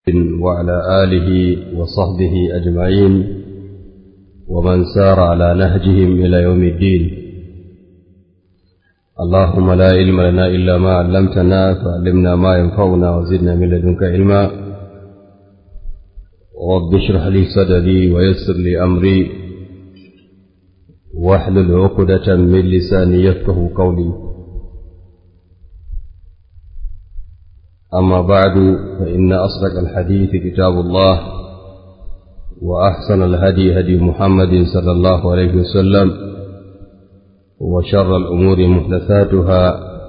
وعلى آله وصحبه أجمعين ومن سار على نهجهم إلى يوم الدين اللهم لا علم لنا إلا ما علمتنا فعلمنا ما ينفعنا وزدنا من لدنك علما رب اشرح لي صدري ويسر لي أمري واحلل عقدة من لساني يفقه قولي أما بعد فإن أصدق الحديث كتاب الله وأحسن الهدي هدي محمد صلى الله عليه وسلم وشر الأمور محدثاتها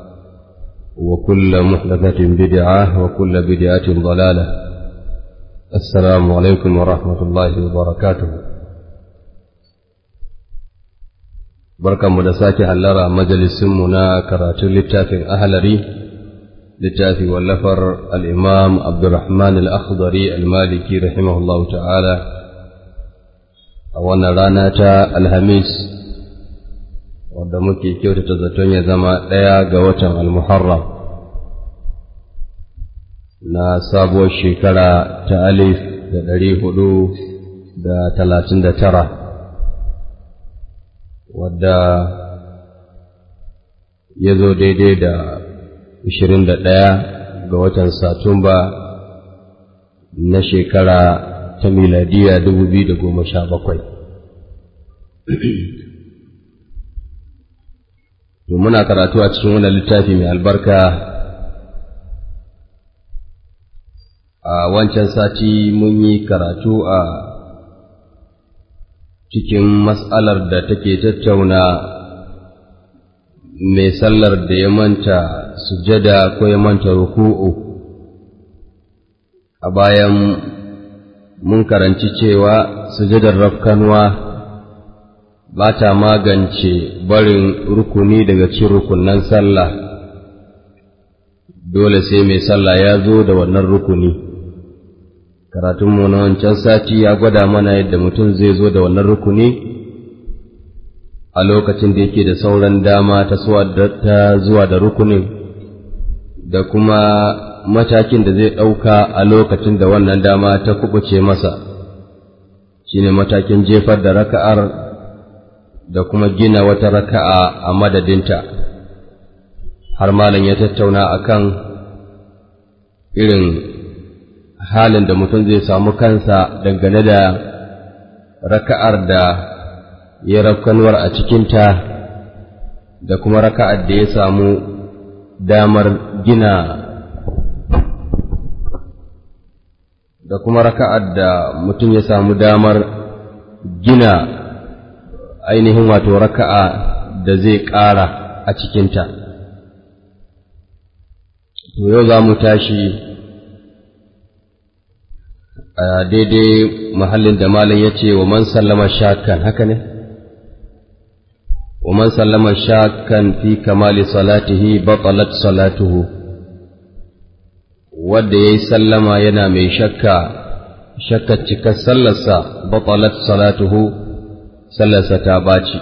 وكل محدثة بدعة وكل بدعة ضلالة السلام عليكم ورحمة الله وبركاته بركة مدساك هلرا مجلس منا كراتو للتافي أهلري littafi wallafar al'imam Abdurrahman al'akhdari al-maliki rahimahullahu ta'ala a wannan rana ta Alhamis, wadda muke kyautata zaton ya zama ɗaya ga watan al-Muharram na sabuwar shekara ta alif da ɗari hudu da talatin da tara, wadda ya zo daidai da Ishirin da ɗaya ga watan Satumba na shekara ta miladiya dubu biyu da goma sha bakwai. To muna karatu a cikin wannan littafi mai albarka a wancan sati mun yi karatu a cikin matsalar da take tattauna mai sallar da ya manta sujada ko ya manta ruku'u a bayan mun karanci cewa sujadar rafkanwa ba ta magance barin rukuni daga cikin rukunan sallah dole sai mai sallah ya zo da wannan rukuni karatunmu na wancan sati ya gwada mana yadda mutum zai zo da wannan rukuni a lokacin da yake da sauran dama ta zuwa da rukunin da kuma matakin da zai ɗauka a lokacin da wannan dama ta kubuce masa shine matakin jefar da raka'ar da kuma gina wata raka'a a madadinta har malam ya tattauna akan irin halin da mutum zai samu kansa dangane da raka'ar da ya rafkanuwar a cikinta da kuma raka'ar da ya samu damar gina da kuma raka'ar da mutum ya samu damar gina ainihin wato raka'a da zai ƙara a cikinta. To yau za mu tashi a daidai mahallin da malam ya ce wa man sallama shakan haka ne? ومن سلم شاكا في كمال صلاته بطلت صلاته wanda ya yi sallama yana mai shakka shakka cikar sallarsa batalat salatuhu sallarsa ta baci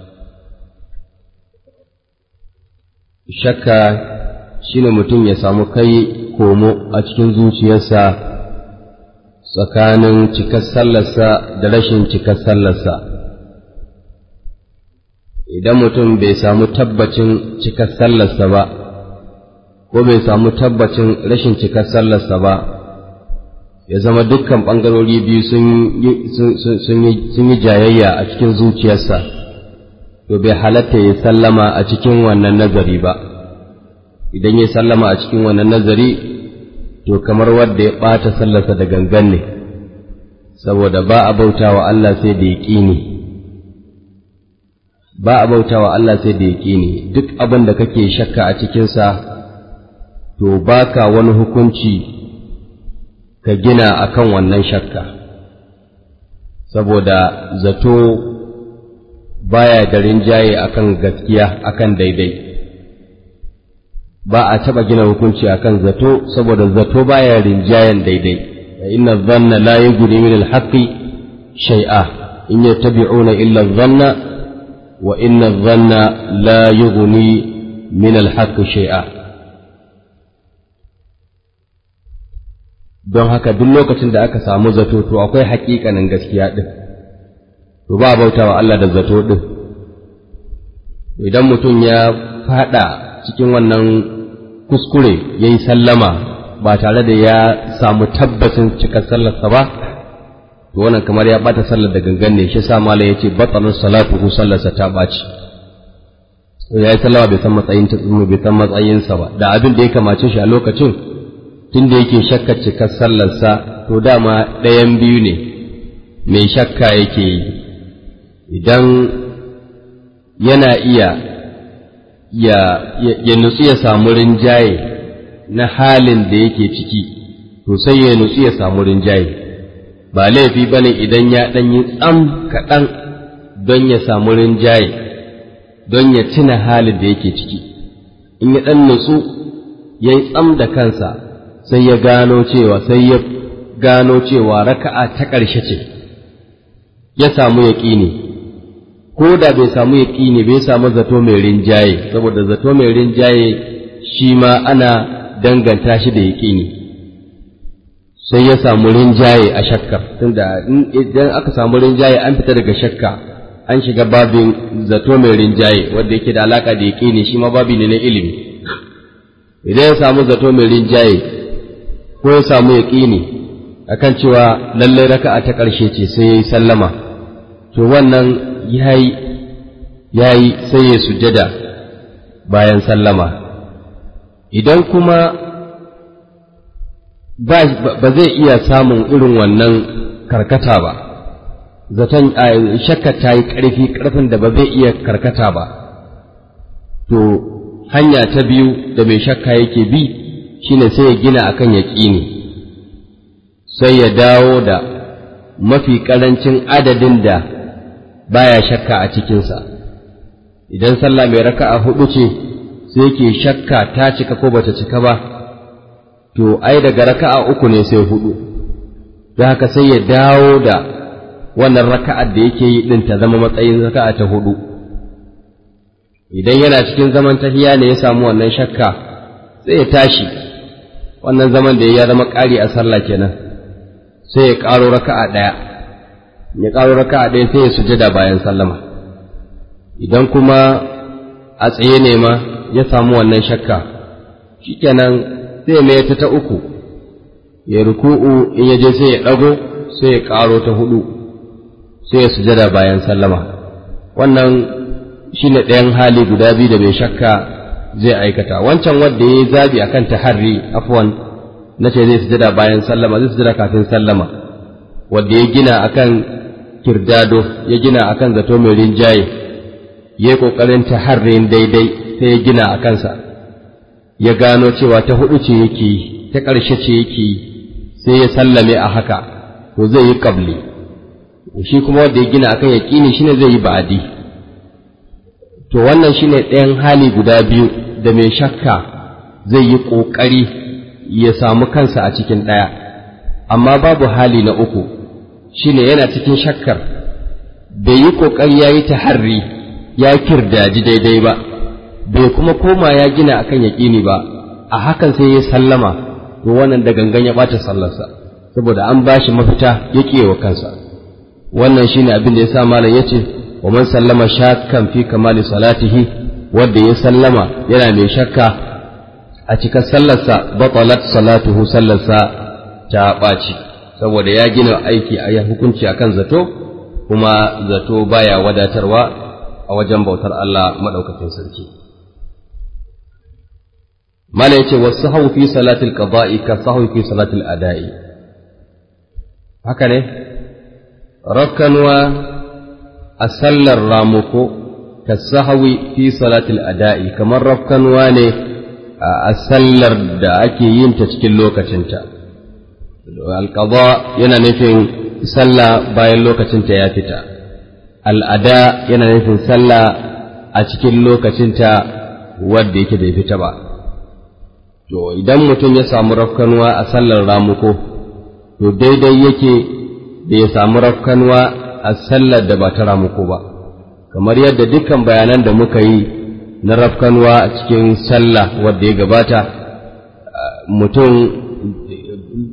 shakka shine mutum ya samu kai komo a cikin zuciyarsa tsakanin cikar sallarsa da rashin cikar sallarsa idan mutum bai samu tabbacin cikar sallarsa ba, ko bai samu tabbacin rashin cikar sallarsa ba, ya zama dukkan ɓangarori biyu sun yi jayayya a cikin zuciyarsa, to bai halatta ya sallama a cikin wannan nazari ba, idan ya sallama a cikin wannan nazari, to kamar wadda ya ɓata sallarsa da gangan ne, saboda ba a bauta wa Allah sai da ya ƙini. ba a bauta wa Allah sai da yaƙini duk abin da kake shakka a cikinsa to baka wani hukunci ka gina akan wannan shakka saboda zato baya da rinjaye akan gaskiya akan daidai ba a taɓa gina hukunci akan zato saboda zato baya rinjayen daidai inna dhanna la yughni min al-haqqi shay'a in yattabi'una illa dhanna wa inna dhanna la yughni min al-haqqi shay'a don haka duk lokacin da aka samu zato to akwai haƙiƙanin gaskiya ɗin to ba bauta wa Allah da zato ɗin idan mutum ya faɗa cikin wannan kuskure ya yi sallama ba tare da ya samu tabbacin cikar sallarsa ba to wannan kamar ya ɓata sallar da gangan ne shi sa malam ya ce batsalar salatu ko sallarsa ta ɓaci ya yi sallama bai san matsayin ta bai san matsayinsa ba da abin da ya kamace shi a lokacin tunda yake shakka cikar sallarsa to dama ɗayan biyu ne mai shakka yake yi idan yana iya ya, ya, nutsu ya samu rinjaye na halin da yake ciki to sai ya nutsu ya samu rinjaye ba laifi ba ne idan ya ɗanyi tsam kaɗan don ya samu rinjaye don ya tuna halin da yake ciki in ya ɗan nutsu ya yi tsam da kansa sai ya gano cewa sai ya gano cewa raka'a ta ƙarshe ce ya samu yaƙini ko da bai samu yaƙini bai samu zato mai rinjaye saboda zato mai rinjaye shi ma ana danganta shi da yaƙini sai ya samu rinjaye a shakkar tunda idan aka samu rinjaye an fita daga shakka an shiga babin zato mai rinjaye wanda yake da alaka da yaƙini shi ma babi ne na ilimi idan ya samu zato mai rinjaye ko ya samu yaƙini akan cewa lallai raka'a ta ƙarshe ce sai ya yi sallama to wannan yayi yayi sai ya sujjada bayan sallama idan kuma ba zai iya samun irin wannan karkata ba zaton shakka ta yi ƙarfi ƙarfin da ba zai iya karkata ba to hanya ta biyu da mai shakka yake bi shine sai ya gina akan yaƙini sai ya dawo da mafi ƙarancin adadin da baya shakka a cikinsa idan sallah mai raka'a hudu ce sai ke shakka ta cika ko bata cika ba to ai daga raka'a uku ne sai hudu don haka sai ya dawo da wannan raka'ar da yake yi din ta zama matsayin raka'a ta hudu idan yana cikin zaman tahiya ne ya samu wannan shakka sai ya tashi wannan zaman da ya zama ƙari a sallah kenan sai ya ƙaro raka'a ɗaya ya ƙaro raka'a ɗaya sai ya sujada bayan sallama idan kuma a tsaye ne ma ya samu wannan shakka shikenan sai ya mai ta ta uku ya ruku'u in ya je sai ya ɗago sai ya ƙaro ta hudu sai ya sujada bayan sallama wannan shine ɗayan hali guda biyu da mai shakka zai aikata wancan wanda ya yi zabi akan taharri afwan na ce zai sujada bayan sallama zai sujada kafin sallama wanda ya gina akan kirdado ya gina akan zato mai rinjaye ya yi ƙoƙarin taharrin daidai sai ya gina a kansa ya gano cewa ta hudu ce yake yi ta ƙarshe ce yake yi sai ya sallame a haka to zai yi ƙabli shi kuma wanda ya gina akan yaƙini shine zai yi ba'adi to wannan shine ɗayan hali guda biyu da mai shakka zai yi ƙoƙari ya samu kansa a cikin ɗaya amma babu hali na uku shine yana cikin shakkar bai yi ƙoƙari ya yi taharri ya kirdaji daidai ba bai kuma koma ya gina akan yaƙini ba a hakan sai ya sallama to wannan da gangan ya ɓata sallarsa saboda an ba shi mafita ya wa kansa wannan shine abin da ya sa malam ya ce wa man sallama shakkan fi kamali salatihi wanda ya sallama yana mai shakka a cikin sallarsa batalat salatuhu sallarsa ta ɓaci saboda ya gina aiki a hukunci akan zato kuma zato baya wadatarwa a wajen bautar Allah maɗaukakin sarki. Mala ya ce, wasu hau fi salatul qada'i ka sahu fi salatul ada'i. Haka ne? Rakkanwa a sallar ramuko ka sahawi fi salatul ada'i, kamar rakkanwa ne a sallar da ake yin ta cikin lokacinta. Alƙaba yana nufin sallah bayan lokacinta ya fita. al'ada yana nufin sallah a cikin lokacinta wadda yake bai fita ba. To, idan mutum ya samu rafkanuwa a sallar ramuko, to daidai yake da ya samu rafkanuwa a sallar da ba ta ramuko ba, kamar yadda dukkan bayanan da muka yi na rafkanuwa a cikin sallah wadda ya gabata, mutum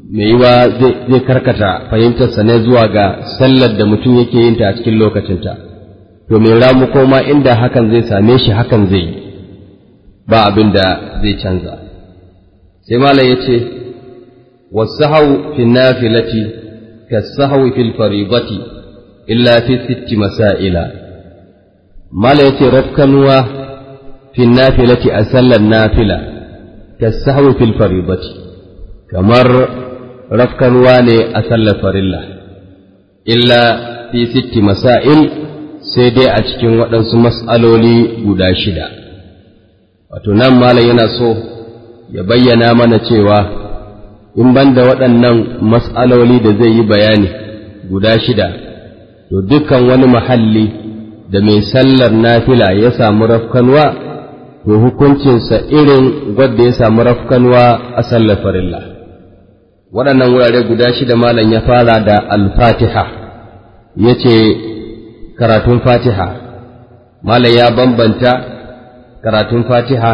mai yiwa zai karkata fahimtarsa ne zuwa ga sallar da mutum yake yin ta a cikin lokacinta to mai ramu koma inda hakan zai same shi hakan zai yi ba abin da zai canza sai malam ya ce wasahau fi nafilati kasahau fil faridati illa fi sitti masaila malam ya ce rafkanuwa fi nafilati a sallar nafila kasahau fil faridati kamar rafkanuwa ne a sallar farilla illa fi sitti masail sai dai a cikin waɗansu mas'aloli guda shida wato nan malam yana so ya bayyana mana cewa in banda waɗannan mas'aloli da zai yi bayani guda shida to dukkan wani mahalli da mai sallar nafila ya samu rafkanwa to hukuncinsa irin wadda ya samu rafkanwa a sallar farilla waɗannan wurare guda shida malam ya fara da al-fatiha ya ce karatun fatiha malam ya bambanta karatun fatiha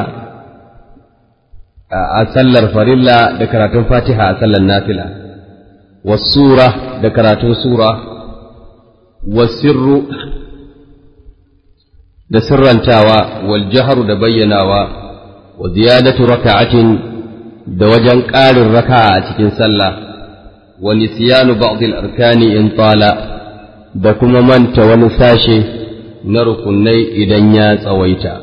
a sallar farilla da karatun fatiha a sallar nafila wasura da karatun sura wasirru da sirrantawa wal jaharu da bayyanawa wa ziyadatu raka'atin da wajen ƙarin raka'a a cikin sallah wa nisyanu ba'd al-arkani in tala da kuma manta wani sashe na rukunai idan ya tsawaita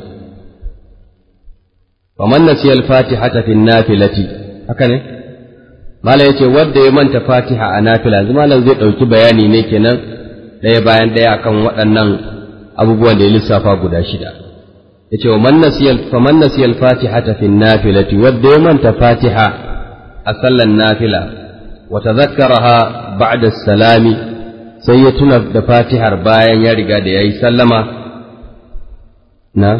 faman nasiya al-fatihata fi nafilati haka ne malam yace wanda ya manta fatiha a nafila yanzu malam zai dauki bayani ne kenan ɗaya bayan ɗaya akan waɗannan abubuwan da ya lissafa guda shida yace wa man nasiya faman nasiya al-fatihata fi nafilati wanda ya manta fatiha a sallan nafila wa tadhakkaraha ba'da as-salami sai ya tuna da fatihar bayan ya riga da yayi sallama na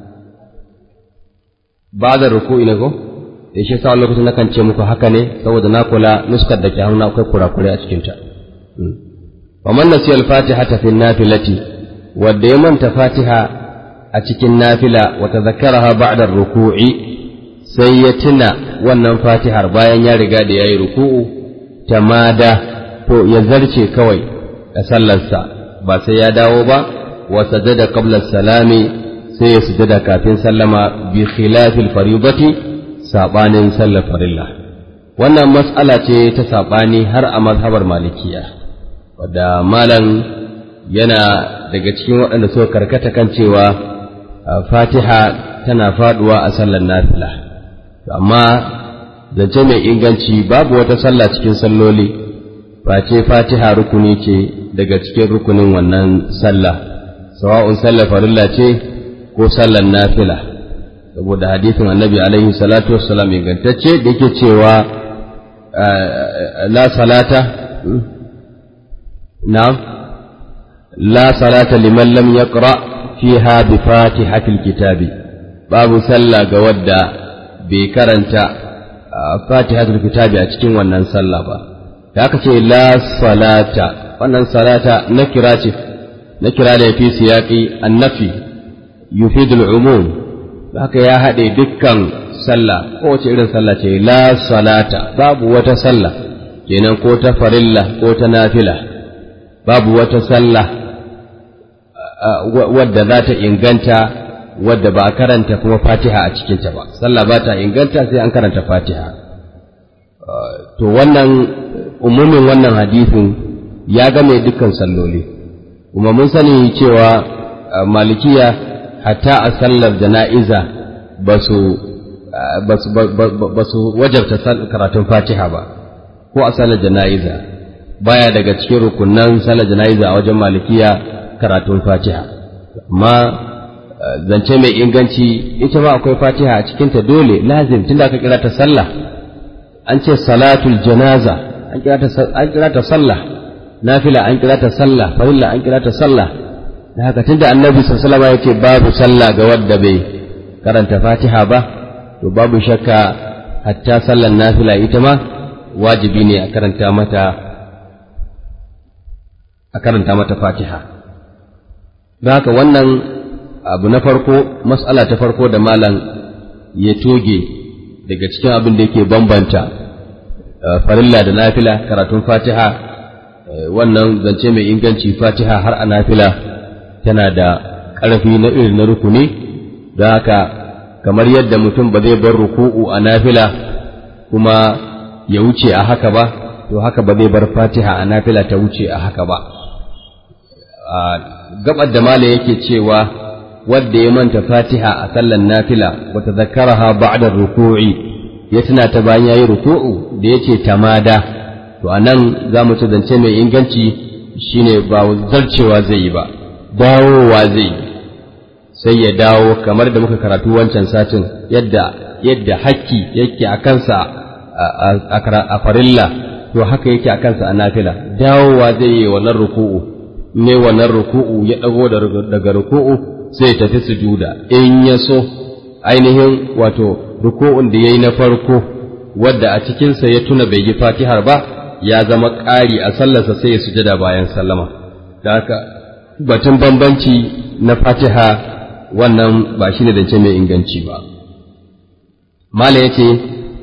ba da ruku'i ne ko da shi sa lokacin na kan ce muku haka ne saboda na kula nuskar da ke hannu akwai kurakure a cikinta wa man nasiya al-fatihata fi nafilati wanda ya manta fatiha a cikin nafila wa tadhakkaraha ba'da ruku'i sai ya tuna wannan fatihar bayan ya riga da yayi ruku'u tamada to ya zarce kawai a sallarsa ba sai ya dawo ba wa sajada qabla salami sai ya sujada kafin sallama bi khilafil faridati sabanin sallar farilla wannan mas'ala ce ta sabani har a mazhabar malikiya wadda malam yana daga cikin waɗanda suka karkata kan cewa fatiha tana faduwa a sallar nafila amma zance mai inganci babu wata sallah cikin salloli face fatiha rukuni ce daga cikin rukunin wannan sallah sawa'un sallar farilla ce ko sallar nafila saboda hadisin annabi alaihi salatu wassalam ingantacce da yake cewa la salata na la salata liman lam yaqra fiha bi fatihatil kitabi babu sallah ga wadda bai karanta fatihatul kitabi a cikin wannan sallah ba da aka ce la salata wannan salata na kira ce na kira da fi siyaqi annafi yufidul umum haka ya haɗe dukkan sallah kowace irin sallah ce la salata babu wata sallah kenan ko ta farilla ko ta nafila babu wata sallah wadda za ta inganta wadda ba a karanta kuma fatiha a cikinta ba sallah ba ta inganta sai an karanta fatiha to wannan umumin wannan hadisin ya game dukkan salloli kuma mun sani cewa malikiya hatta a sallar jana'iza ba su wajabta karatun fatiha ba ko a sallar jana'iza baya daga cikin rukunan sallar jana'iza a wajen malikiya karatun fatiha amma zance mai inganci ita ma akwai fatiha a cikinta dole lazim tunda aka kira ta sallah an ce salatul janaza an kira ta sallah nafila an kira ta sallah farilla an kira ta sallah da haka tunda annabi sallallahu alaihi wasallam babu sallah ga wanda bai karanta fatiha ba to babu shakka hatta sallan nafila ita ma wajibi ne a karanta mata a karanta mata fatiha don haka wannan abu na farko mas'ala ta farko da malam ya toge daga cikin abin da yake bambanta farilla da nafila karatun fatiha wannan zance mai inganci fatiha har a nafila tana da ƙarfi na irin na rukuni da haka kamar yadda mutum ba zai bar ruku'u a nafila kuma ya wuce a haka ba to haka ba zai bar fatiha a nafila ta wuce a haka ba gabar da mala yake cewa wadda ya manta fatiha a sallan nafila wata zakaraha ba'da ruku'i ya tuna ta bayan yayi ruku'u da yace tamada to anan za mu ci zance mai inganci shine ba zarcewa zai yi ba dawowa zai yi sai ya dawo kamar da muka karatu wancan satin yadda yadda hakki yake a kansa a farilla to haka yake a kansa a nafila dawowa zai yi wannan ruku'u ne wannan ruku'u ya dago daga ruku'u sai ya tafi sujuda in ya so ainihin wato ruku'un da yayi na farko wadda a cikinsa ya tuna bai yi fatihar ba ya zama ƙari a sallarsa sai ya sujada bayan sallama da haka batun bambanci na fatiha wannan ba shi ne zance mai inganci ba mala ya ce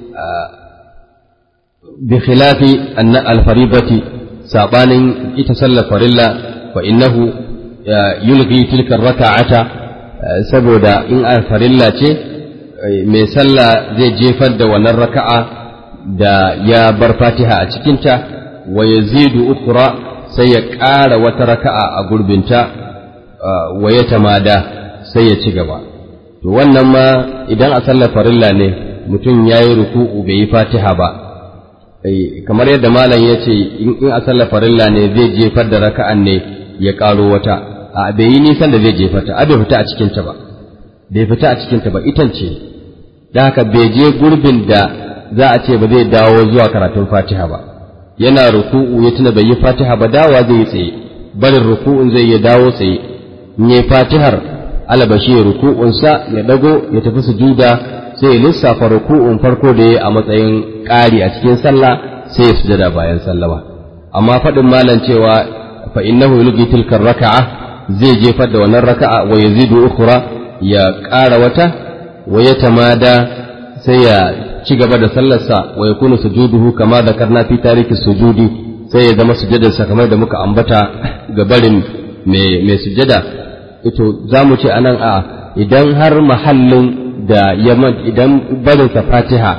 bi khilafi anna alfaribati sabanin ita sallar farilla fa innahu yulghi tilka raka'ata saboda in alfarilla ce mai sallah zai jefar da wannan raka'a da ya bar fatiha a cikinta wa yazidu ukra sai ya ƙara wata raka'a a gurbinta wa ya tamada sai ya ci gaba to wannan ma idan a sallar farilla ne mutum ya yi ruku'u bai yi fatiha ba kamar yadda malam ya ce in a sallar farilla ne zai jefar da raka'an ne ya ƙaro wata a bai yi nisan da zai jefar ta a bai fita a cikinta ba bai fita a cikinta ba itan ce da haka bai je gurbin da za a ce ba zai dawo zuwa karatun fatiha ba yana ruku'u ya tuna bai yi fatiha ba dawa zai yi tsaye barin ruku'un zai ya dawo tsaye in yi fatihar alabashi ya ruku'unsa ya dago ya tafi sujuda sai ya lissafa ruku'un farko da ya a matsayin ƙari a cikin sallah sai ya sujada bayan sallama amma faɗin malam cewa fa innahu yulqi tilka raka'a zai jefar da wannan raka'a wa yazidu ukhra ya ƙara wata wa ya tamada sai ya ci gaba da sallarsa wa yakunu sujuduhu kama zakarna fi tariki sujudi sai ya zama sujadarsa kamar da muka ambata ga barin mai sujada ito za mu ce anan a idan har mahallin da ya idan barinsa fatiha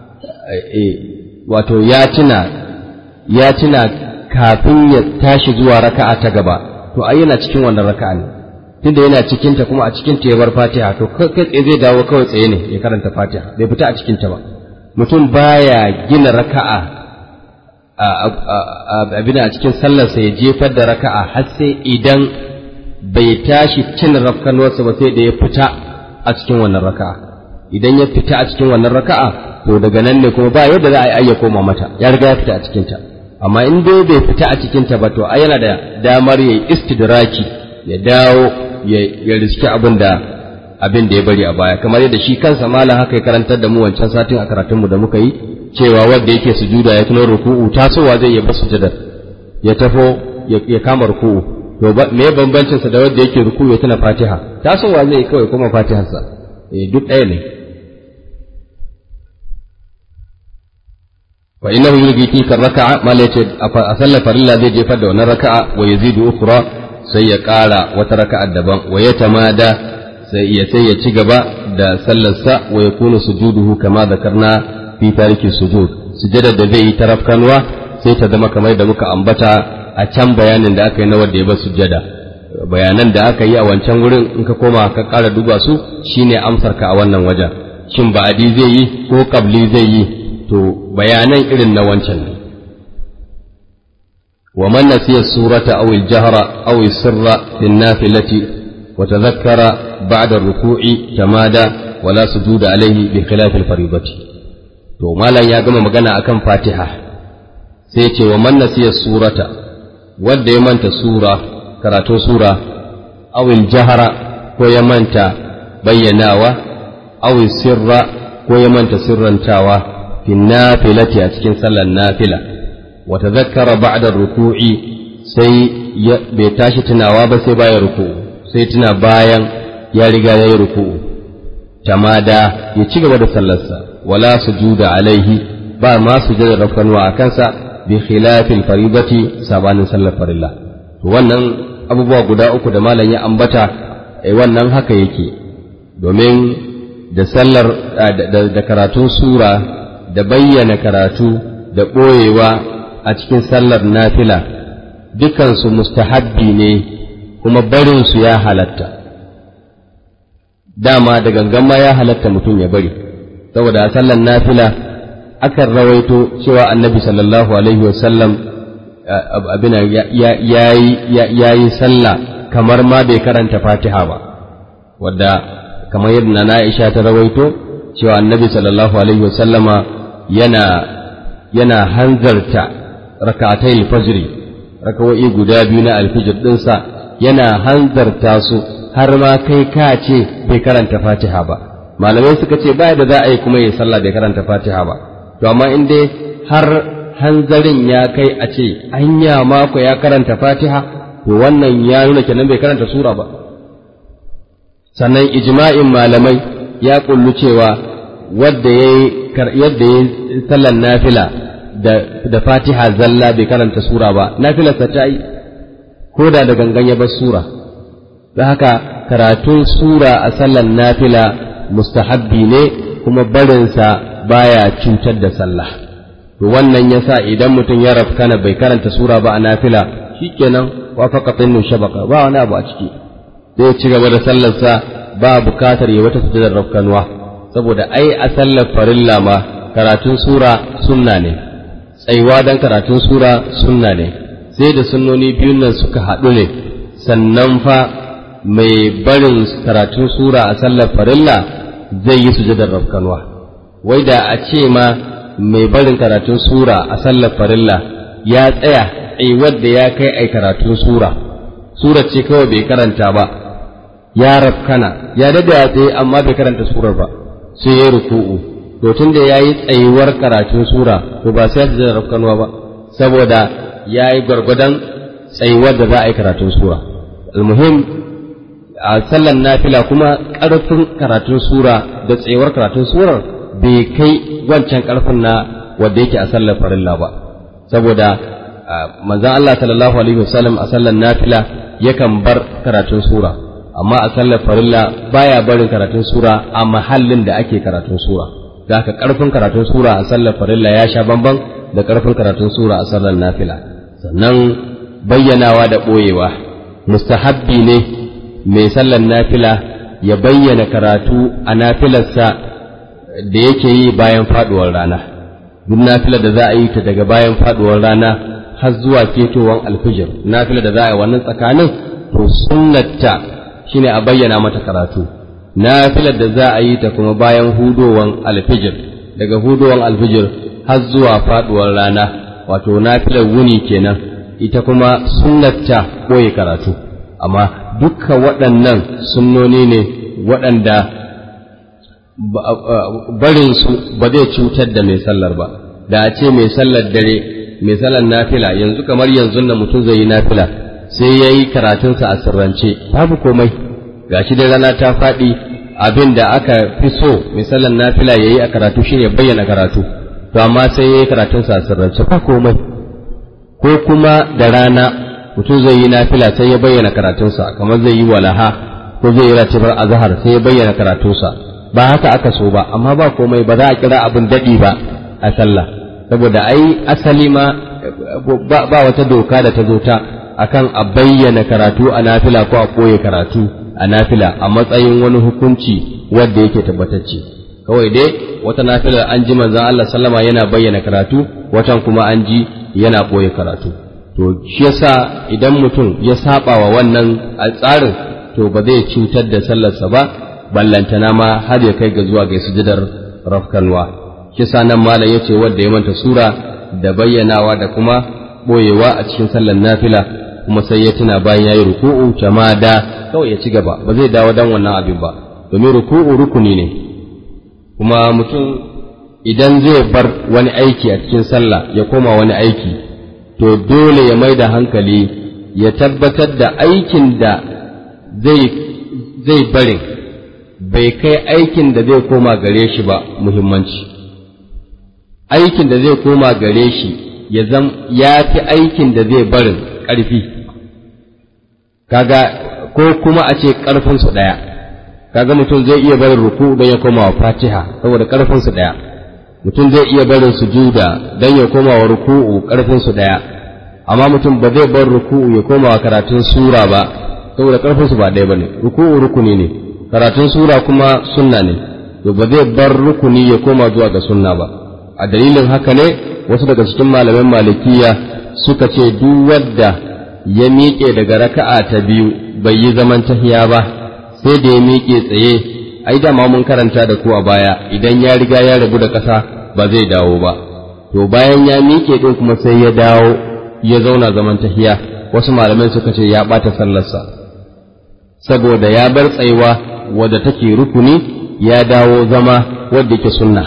wato ya tuna ya tuna kafin ya tashi zuwa raka'a ta gaba to ai yana cikin wannan raka'a ne tunda yana cikin ta kuma a cikin ta ya bar fatiha to kai tsaye zai dawo kawai tsaye ne ya karanta fatiha bai fita a cikin ta ba mutum baya gina raka'a abin a cikin sallarsa ya jefar da raka'a har sai idan bai tashi cin rafkanuwarsa ba sai da ya fita a cikin wannan raka'a idan ya fita a cikin wannan raka'a to daga nan ne kuma ba yadda za a yi ayya koma mata ya riga ya fita a cikinta amma in dai bai fita a cikinta ba to ai yana da damar ya yi istidraki ya dawo ya riski abin da abin da ya bari a baya kamar yadda shi kansa malam haka ya karantar da mu wancan satin a karatunmu da muka yi cewa wanda yake sujuda ya tuno ruku'u tasowa zai yi ba sujudar ya tafo ya kama ruku'u to me bambancin sa da wanda yake ruku'u ya tuna fatiha tasowa zai kawai kuma fatiharsa eh duk ɗaya ne fa innahu yulqi tilka raka'a mal yace a sallar farilla zai jefar da wannan raka'a wa yazidu ukhra sai ya ƙara wata raka'a daban wa ya tamada sai ya sai ya ci gaba da sallarsa wa yakunu sujuduhu kama zakarna fi tariki sujud sujada da zai yi tarafkanwa sai ta zama kamar da muka ambata a can bayanin da aka yi na wanda ya bar sujada bayanan da aka yi a wancan wurin in ka koma ka ƙara duba su shine amsar ka a wannan wajen shin ba'adi zai yi ko qabli zai yi to bayanan irin na wancan ne ومن نسي السورة أو الجهر أو السر في النافلة وتذكر بعد الركوع تمادى ولا سجود عليه بخلاف الفريضة to malam ya gama magana akan fatiha sai ce wa man nasiya surata wanda ya manta sura karatun sura awil jahara ko ya manta bayyanawa awil sirra ko ya manta sirrantawa fi nafilati a cikin sallar nafila wa tazakkara ba'da ruku'i sai bai tashi tunawa ba sai bayan ruku'u sai tuna bayan ya riga ya yi ruku'u tamada ya ci gaba da sallarsa wala sujuda alaihi ba ma sujadar rafkanuwa a kansa bi khilafil faridati sabanin sallar farilla to wannan abubuwa guda uku da malam ya ambata eh wannan haka yake domin da sallar da karatun sura da bayyana karatu da ɓoyewa a cikin sallar nafila dukansu mustahabbi ne kuma barinsu ya halatta dama da gangan ma ya halatta mutum ya bari saboda a sallar nafila akan rawaito cewa annabi sallallahu alaihi wasallam abin ya yi sallah kamar ma bai karanta fatiha ba wadda kamar yadda na Aisha ta rawaito cewa annabi sallallahu alaihi wasallama yana yana hanzarta rakatai alfajri rakawoyi guda biyu na alfijir ɗinsa yana hanzarta su har ma kai ka ce bai karanta fatiha ba malamai suka ce ba da za a yi kuma yi sallah bai karanta fatiha ba to amma in dai har hanzarin ya kai a ce anya mako ya karanta fatiha to wannan ya nuna kenan bai karanta sura ba sannan ijma'in malamai ya kullu cewa wadda ya yi sallan nafila da fatiha zalla bai karanta sura ba nafilarsa ta yi ko da da gangan ya bar sura da haka karatun sura a sallan nafila mustahabbi ne kuma barinsa baya cutar da sallah to wannan yasa idan mutum ya rafkana bai karanta sura ba a nafila shikenan wafaqa tinnu shabaka ba wani abu a ciki zai ci gaba da sallarsa ba bukatar ya wata sujudar rafkanuwa saboda ai a sallar farilla ma karatun sura sunna ne tsaiwa dan karatun sura sunna ne sai da sunnoni biyun nan suka haɗu ne sannan fa mai barin karatun sura a sallar farilla zai yi sujudar rafkanuwa wai da a ce ma mai barin karatun sura a sallar farilla ya tsaya tsaiwar da ya kai ai karatun sura sura ce kawai bai karanta ba ya rafkana ya dada ya tsaye amma bai karanta surar ba sai ya ruku'u to tun da yayi tsayuwar karatun sura to ba sai ya rafkanuwa ba saboda yayi gwargwadon tsayuwar da za a yi karatun sura almuhim a sallan nafila kuma ƙarfin karatun sura da tsayuwar karatun surar bai kai wancan ƙarfin na wanda yake a sallar farilla ba saboda manzon Allah sallallahu alaihi wasallam a sallar nafila yakan bar karatun sura amma a sallar farilla baya barin karatun sura a mahallin da ake karatun sura da haka karfin karatun sura a sallar farilla ya sha bamban da karfin karatun sura a sallar nafila sannan bayyanawa da ɓoyewa mustahabbi ne mai sallar nafila ya bayyana karatu a nafilarsa da yake yi bayan faduwar rana duk nafilar da za a yi ta daga bayan faduwar rana har zuwa ketowar alfijir nafilar da za a yi wannan tsakanin to sunnata shine a bayyana mata karatu nafilar da za a yi ta kuma bayan hudowan alfijir daga hudowan alfijir har zuwa faduwar rana wato nafilar wuni kenan ita kuma sunnata koyi karatu amma dukka waɗannan sunnoni ne waɗanda barinsu ba zai cutar da mai sallar ba da a ce mai sallar dare mai sallar nafila yanzu kamar yanzu na mutum zai yi nafila sai ya yi karatunsa a sirrance babu komai gashi dai rana ta faɗi abin da aka fi so mai sallar nafila ya yi a karatu shine bayyana karatu to amma sai ya yi karatunsa a sirrance ba komai ko kuma da rana mutum zai yi nafila sai ya bayyana karatunsa kamar zai yi walaha ko zai yi ratibar azhar sai ya bayyana karatunsa ba haka aka so ba amma ba komai ba za a kira abin daɗi ba a sallah saboda ai asali ma ba wata doka da ta zo ta akan a bayyana karatu a nafila ko a koye karatu a nafila a matsayin wani hukunci wanda yake tabbatacce kawai dai wata nafilar an ji manzon Allah sallama yana bayyana karatu watan kuma an ji yana koye karatu to shi yasa idan mutum ya saba wa wannan tsarin to ba zai cutar da sallarsa ba ballantana ma har ya kai ga zuwa ga sujudar rafkanwa kisa nan malam yace wanda ya manta sura da bayyanawa da kuma boyewa a cikin sallar nafila kuma sai ya tuna bayan yayi ruku'u jamada kawai ya ci gaba ba zai dawo dan wannan abin ba domin ruku'u rukuni ne kuma mutum idan zai bar wani aiki a cikin sallah ya koma wani aiki to dole ya mai da hankali ya tabbatar da aikin da zai zai barin bai kai aikin da zai koma gare shi ba muhimmanci aikin da zai koma gare shi ya zam ya fi aikin da zai barin ƙarfi kaga ko kuma a ce ƙarfinsu ɗaya kaga mutum zai iya barin ruku don ya koma wa fatiha saboda ƙarfinsu ɗaya mutum zai iya barin sujuda don ya koma wa ruku'u ƙarfinsu ɗaya amma mutum ba zai bar ruku'u ya koma wa karatun sura ba saboda ƙarfinsu ba ɗaya ba ne ruku'u rukuni ne karatun sura kuma sunna ne to ba zai bar rukuni ya koma zuwa ga sunna ba a dalilin haka ne wasu daga cikin malaman malikiya suka ce duk wadda ya miƙe daga raka'a ta biyu bai yi zaman tahiya ba sai da ya miƙe tsaye ai dama mun karanta da ku a baya idan ya riga ya rabu da ƙasa ba zai dawo ba to bayan ya miƙe din kuma sai ya dawo ya zauna zaman tahiya wasu malamai suka ce ya ɓata sallarsa saboda ya bar tsayuwa wadda take rukuni ya dawo zama wadda yake sunna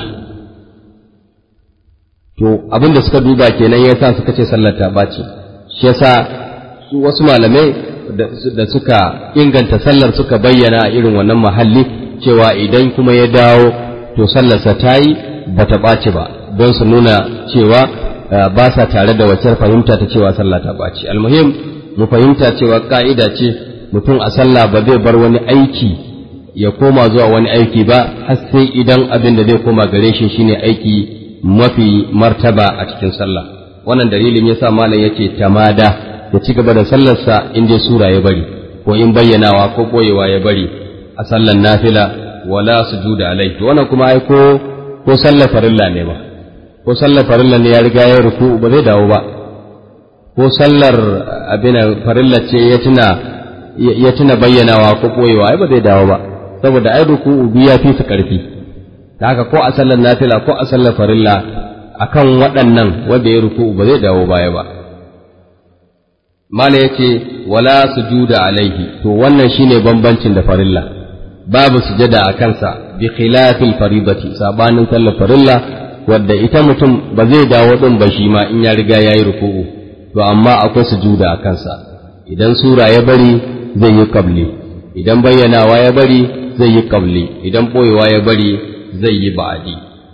to abin da suka duba kenan yasa suka ce sallar ta ɓaci shi yasa su wasu malamai da suka inganta sallar suka bayyana a irin wannan mahalli cewa idan kuma ya dawo to sallarsa ta yi ba ta ɓaci ba don su nuna cewa ba sa tare da wacce fahimta ta cewa sallah ta ɓaci almuhim mu fahimta cewa ka'ida ce mutum a sallah ba zai bar wani aiki ya koma zuwa wani aiki ba har sai idan abin da zai koma gare shi shine aiki mafi martaba a cikin sallah wannan dalilin yasa malam yace tamada ya ci gaba da sallarsa in dai sura ya bari ko in bayyanawa ko boyewa ya bari a sallar nafila wala sujuda alai to wannan kuma ai ko ko sallar farilla ne ba ko sallar farilla ne ya riga ya ruku ba zai dawo ba ko sallar abin farilla ce ya tuna ya tuna bayyanawa ko boyewa ai ba zai dawo ba saboda ai ruku bi ya fi su karfi da haka ko a sallar nafila ko a sallar farilla akan waɗannan wanda ya ruku ba zai dawo baya ba mala yace wala sujuda alaihi to wannan shine bambancin da farilla babu sujada a kansa bi khilafil faridati sabanin sallar farilla wadda ita mutum ba zai dawo din ba shi ma in ya riga yayi ruku'u to amma akwai sujuda a kansa idan sura ya bari zai yi qabli idan bayyanawa ya bari zai yi qabli idan boyewa ya bari zai yi ba'adi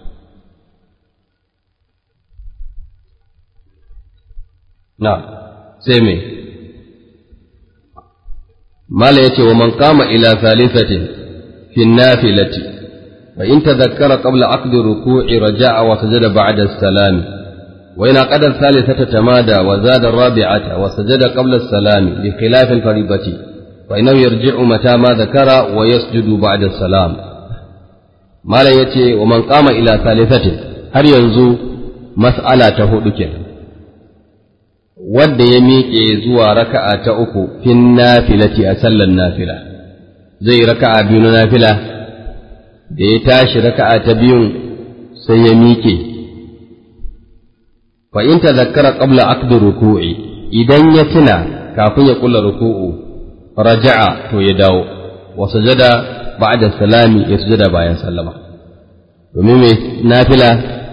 na sai me mala yace wa man qama ila thalithatin fi nafilati fa in tadhakkara qabla aqdi ruku'i raja'a wa sajada ba'da as-salam wa in aqada thalithata tamada wa zada ar-rabi'ata wa sajada qabla as-salam bi khilaf al-fariidati fa innahu yarji'u mata ma dhakara wa yasjudu ba'da as-salam mala yace wa man qama ila thalithatin har yanzu mas'ala ta hudu kenan wanda ya miƙe zuwa raka'a ta uku fin nafilati a sallar nafila zai raka'a biyu na nafila da ya tashi raka'a ta biyun sai ya miƙe fa in tazakkara qabla aqdi ruku'i idan ya tuna kafin ya kula ruku'u raja'a to ya dawo wa sajada ba'da salami ya sujada bayan sallama domin mai nafila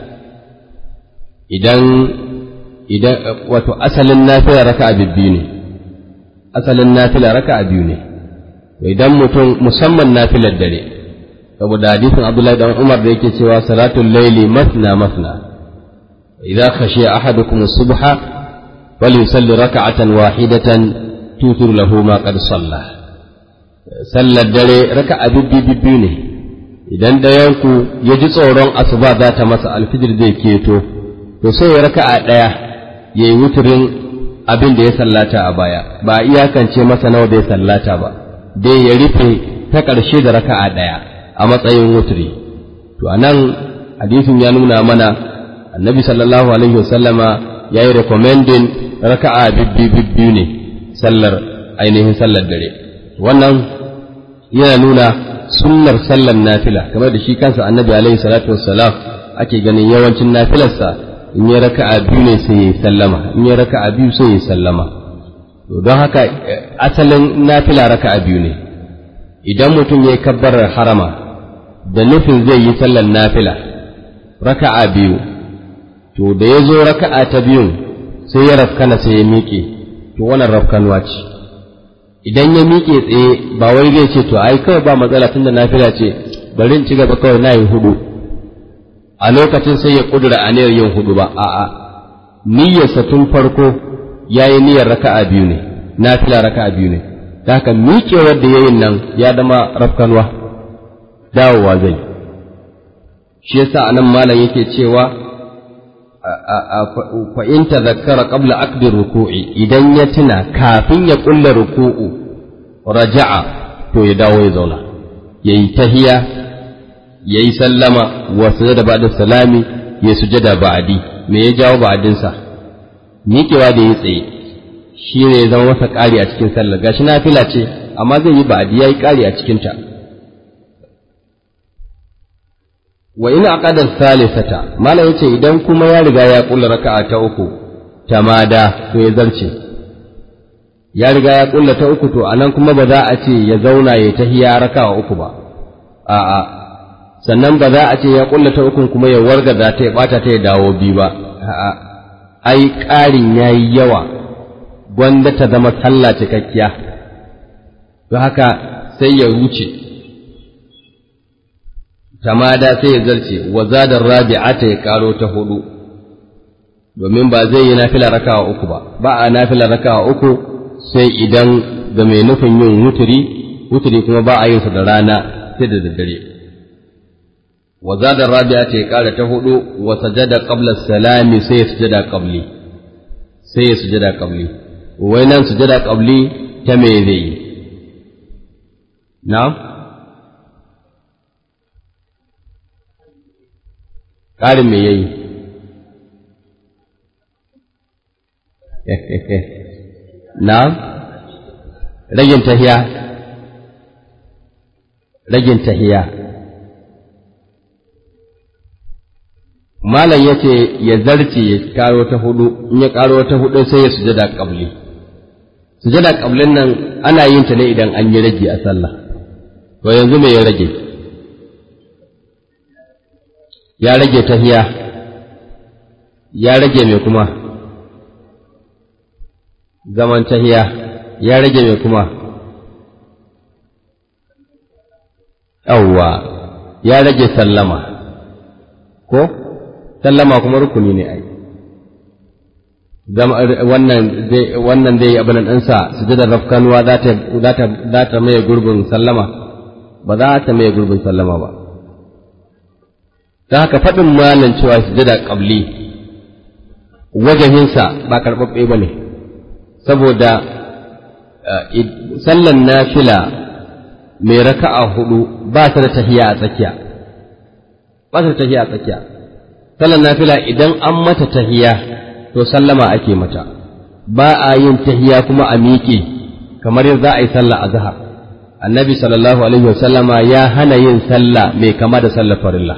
idan idan wato asalin nafila raka'a biyu ne asalin nafila raka'a biyu ne idan mutum musamman nafilar dare saboda hadisin Abdullahi dan Umar da yake cewa salatul laili masna masna idza khashiya ahadukum as-subha falyusalli raka'atan wahidatan tutur lahu ma qad salla sallar dare raka'a biyu ne idan dayanku ya ji tsoron asuba za ta masa alfijir zai keto to sai ya raka'a ɗaya ya yi wuturin abin da ya sallata a baya ba iyakance masa nawa da ya sallata ba dai ya rufe ta ƙarshe da raka'a ɗaya a matsayin wuturi to a nan hadisin ya nuna mana annabi sallallahu alaihi wasallama ya yi recommending raka'a bibbi ne sallar ainihin sallar dare wannan yana nuna sunnar sallar nafila kamar da shi kansa annabi alaihi salatu wassalam ake ganin yawancin nafilarsa in ya raka'a biyu ne sai ya sallama in ya raka'a biyu sai ya sallama to don haka asalin nafila raka'a biyu ne idan mutum ya kabbarar harama da nufin zai yi sallar nafila raka'a biyu to da ya zo raka'a ta biyun sai ya rafkana sai ya miƙe to wannan rafkanuwa ce idan ya miƙe tsaye ba wai zai ce to ai kawai ba matsala tunda nafila ce bari in ci gaba kawai na yi hudu a lokacin sai ya kudura aniyar yin hudu ba a'a niyyarsa tun farko yayi niyyar raka'a biyu ne nafila raka'a biyu ne da haka miƙewar da yayin nan ya zama rafkanwa dawowa zai shi yasa anan malam yake cewa fa in tadhakkara qabla aqdi ruku'i idan ya tuna kafin ya kulla ruku'u raja'a to ya dawo ya zauna yayi tahiya yayi sallama wa sujada ba'da salami ya sujada ba'di me ya jawo ba'din sa miƙewa da ya tsaye shi ne ya zama masa ƙari a cikin sallar gashi nafila ce amma zai yi ba'di yayi ƙari a cikin ta wa ina aqadar salisata malam yace idan kuma ya riga ya kula raka'a ta uku tamada to ya zarce ya riga ya kulla ta uku to anan kuma ba za a ce ya zauna ya tahiya raka'a uku ba a'a sannan ba za a ce ya kulla ta uku kuma ya wargaza ta ya bata ta ya dawo bi ba a'a ai ƙarin yayi yawa gwanda ta zama sallah cikakkiya don haka sai ya wuce tamada sai ya zarce wa zadar rabi'ata ya karo ta hudu domin ba zai yi nafila raka'a uku ba ba a nafila raka'a uku sai idan ga mai nufin yin wuturi wuturi kuma ba a yin sa da rana sai da daddare wa zadar rabi'ata ya kara ta hudu wa sajada qabla salami sai ya sujada qabli sai ya sujada qabli wai nan sujada qabli ta me zai yi na'am ƙarin me yayi na ragin tahiya ragin tahiya malam yace ya zarce ya karo ta hudu in ya karo ta hudu sai ya sujada qabli sujada qablin nan ana yin ta ne idan an yi rage a sallah to yanzu me ya rage ya rage tahiya ya rage mai kuma zaman tahiya ya rage mai kuma yawwa ya rage sallama ko sallama kuma rukuni ne ai wannan dai wannan dai abin ɗansa sujadar rafkanuwa za ta za ta maye gurbin sallama ba za ta maye gurbin sallama ba ta haka faɗin malam cewa sujada ƙabli wajahinsa ba karɓaɓɓe ba ne saboda sallan nafila mai raka'a hudu ba ta da tahiya a tsakiya ba ta da tahiya a tsakiya sallan nafila idan an mata tahiya to sallama ake mata ba a yin tahiya kuma a miƙe kamar yadda za a yi sallah a zahar annabi sallallahu alaihi wasallama ya hana yin sallah mai kama da sallar farilla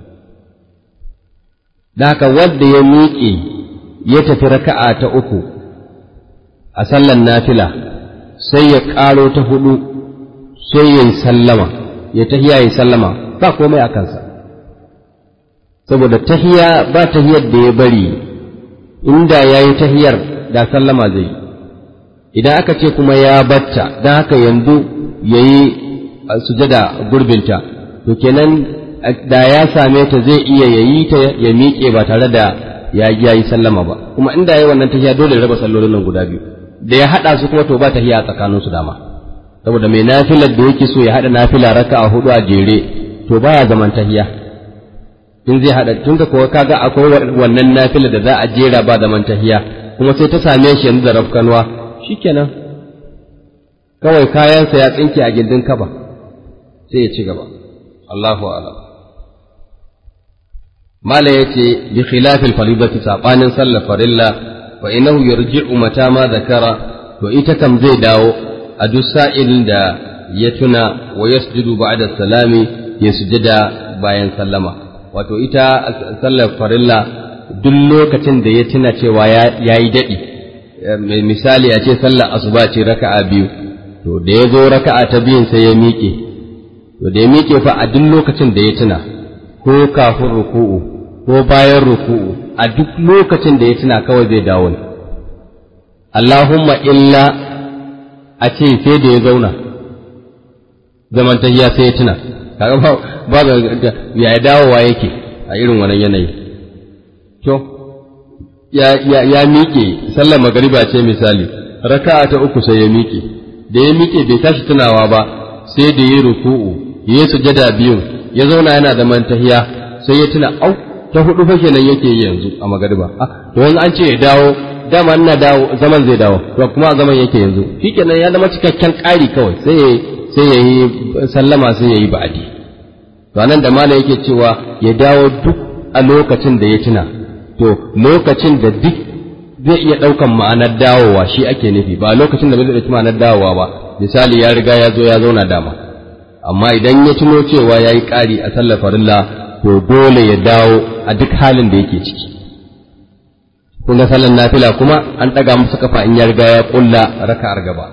da haka wanda ya miƙe ya tafi raka'a ta uku a sallan nafila sai ya ƙaro ta hudu sai ya yi sallama ya tahiya ya sallama ba komai a kansa saboda tahiya ba tahiyar da ya bari inda ya yi tahiyar da sallama zai idan aka ce kuma ya batta don haka yanzu ya yi sujada gurbinta to kenan da ya same ta zai iya ya yi ta ya miƙe ba tare da ya yi sallama ba kuma inda ya yi wannan tahiya dole ya raba sallolin nan guda biyu da ya haɗa su kuma to ba tahiya tsakanin su dama saboda mai nafilar da yake so ya haɗa nafila raka a hudu a jere to baya zaman tahiya in zai haɗa tun da kuwa kaga akwai wannan nafilar da za a jera ba zaman tahiya kuma sai ta same shi yanzu da rafkanwa shikenan kawai kayansa ya tsinke a gindin kaba sai ya ci gaba Allahu a'lam mala yace bi khilafil faridati sabanin sallar farilla fa innahu yarji'u mata ma zakara to ita kam zai dawo a duk sa'ilin da ya tuna wa yasjudu ba'da salami ya sujada bayan sallama wato ita sallar farilla duk lokacin da ya tuna cewa ya yi daɗi misali a ce sallar asuba ce raka'a biyu to da ya zo raka'a ta biyun sai ya miƙe to da ya miƙe fa a duk lokacin da ya tuna ko kafin ruku'u ko bayan ruku'u a duk lokacin da ya tuna kawai zai dawo ne Allahumma illa a ce sai da ya zauna zaman tahiya sai ya tuna kaga ba ba ya dawowa yake a irin wannan yanayi to ya ya ya miƙe sallar magariba ce misali raka'a ta uku sai ya miƙe da ya miƙe bai tashi tunawa ba sai da ya ruku'u ya sujada biyu ya zauna yana da mantahiya sai ya tuna au ta hudu fa kenan yake yi yanzu a magariba ah to yanzu an ce ya dawo dama ina dawo zaman zai dawo to kuma zaman yake yanzu shikenan ya zama cikakken ƙari kawai sai ya sai ya yi sallama sai ya yi ba'adi to anan da mala yake cewa ya dawo duk a lokacin da ya tuna to lokacin da duk zai iya ɗaukan ma'anar dawowa shi ake nufi ba lokacin da bai ɗauki ma'anar dawowa ba misali ya riga ya zo ya zauna dama amma idan ya tuno cewa ya yi ƙari a sallar farilla to dole ya dawo a duk halin da yake ciki kun ga sallar nafila kuma an ɗaga masa kafa in ya riga ya ƙulla raka'ar gaba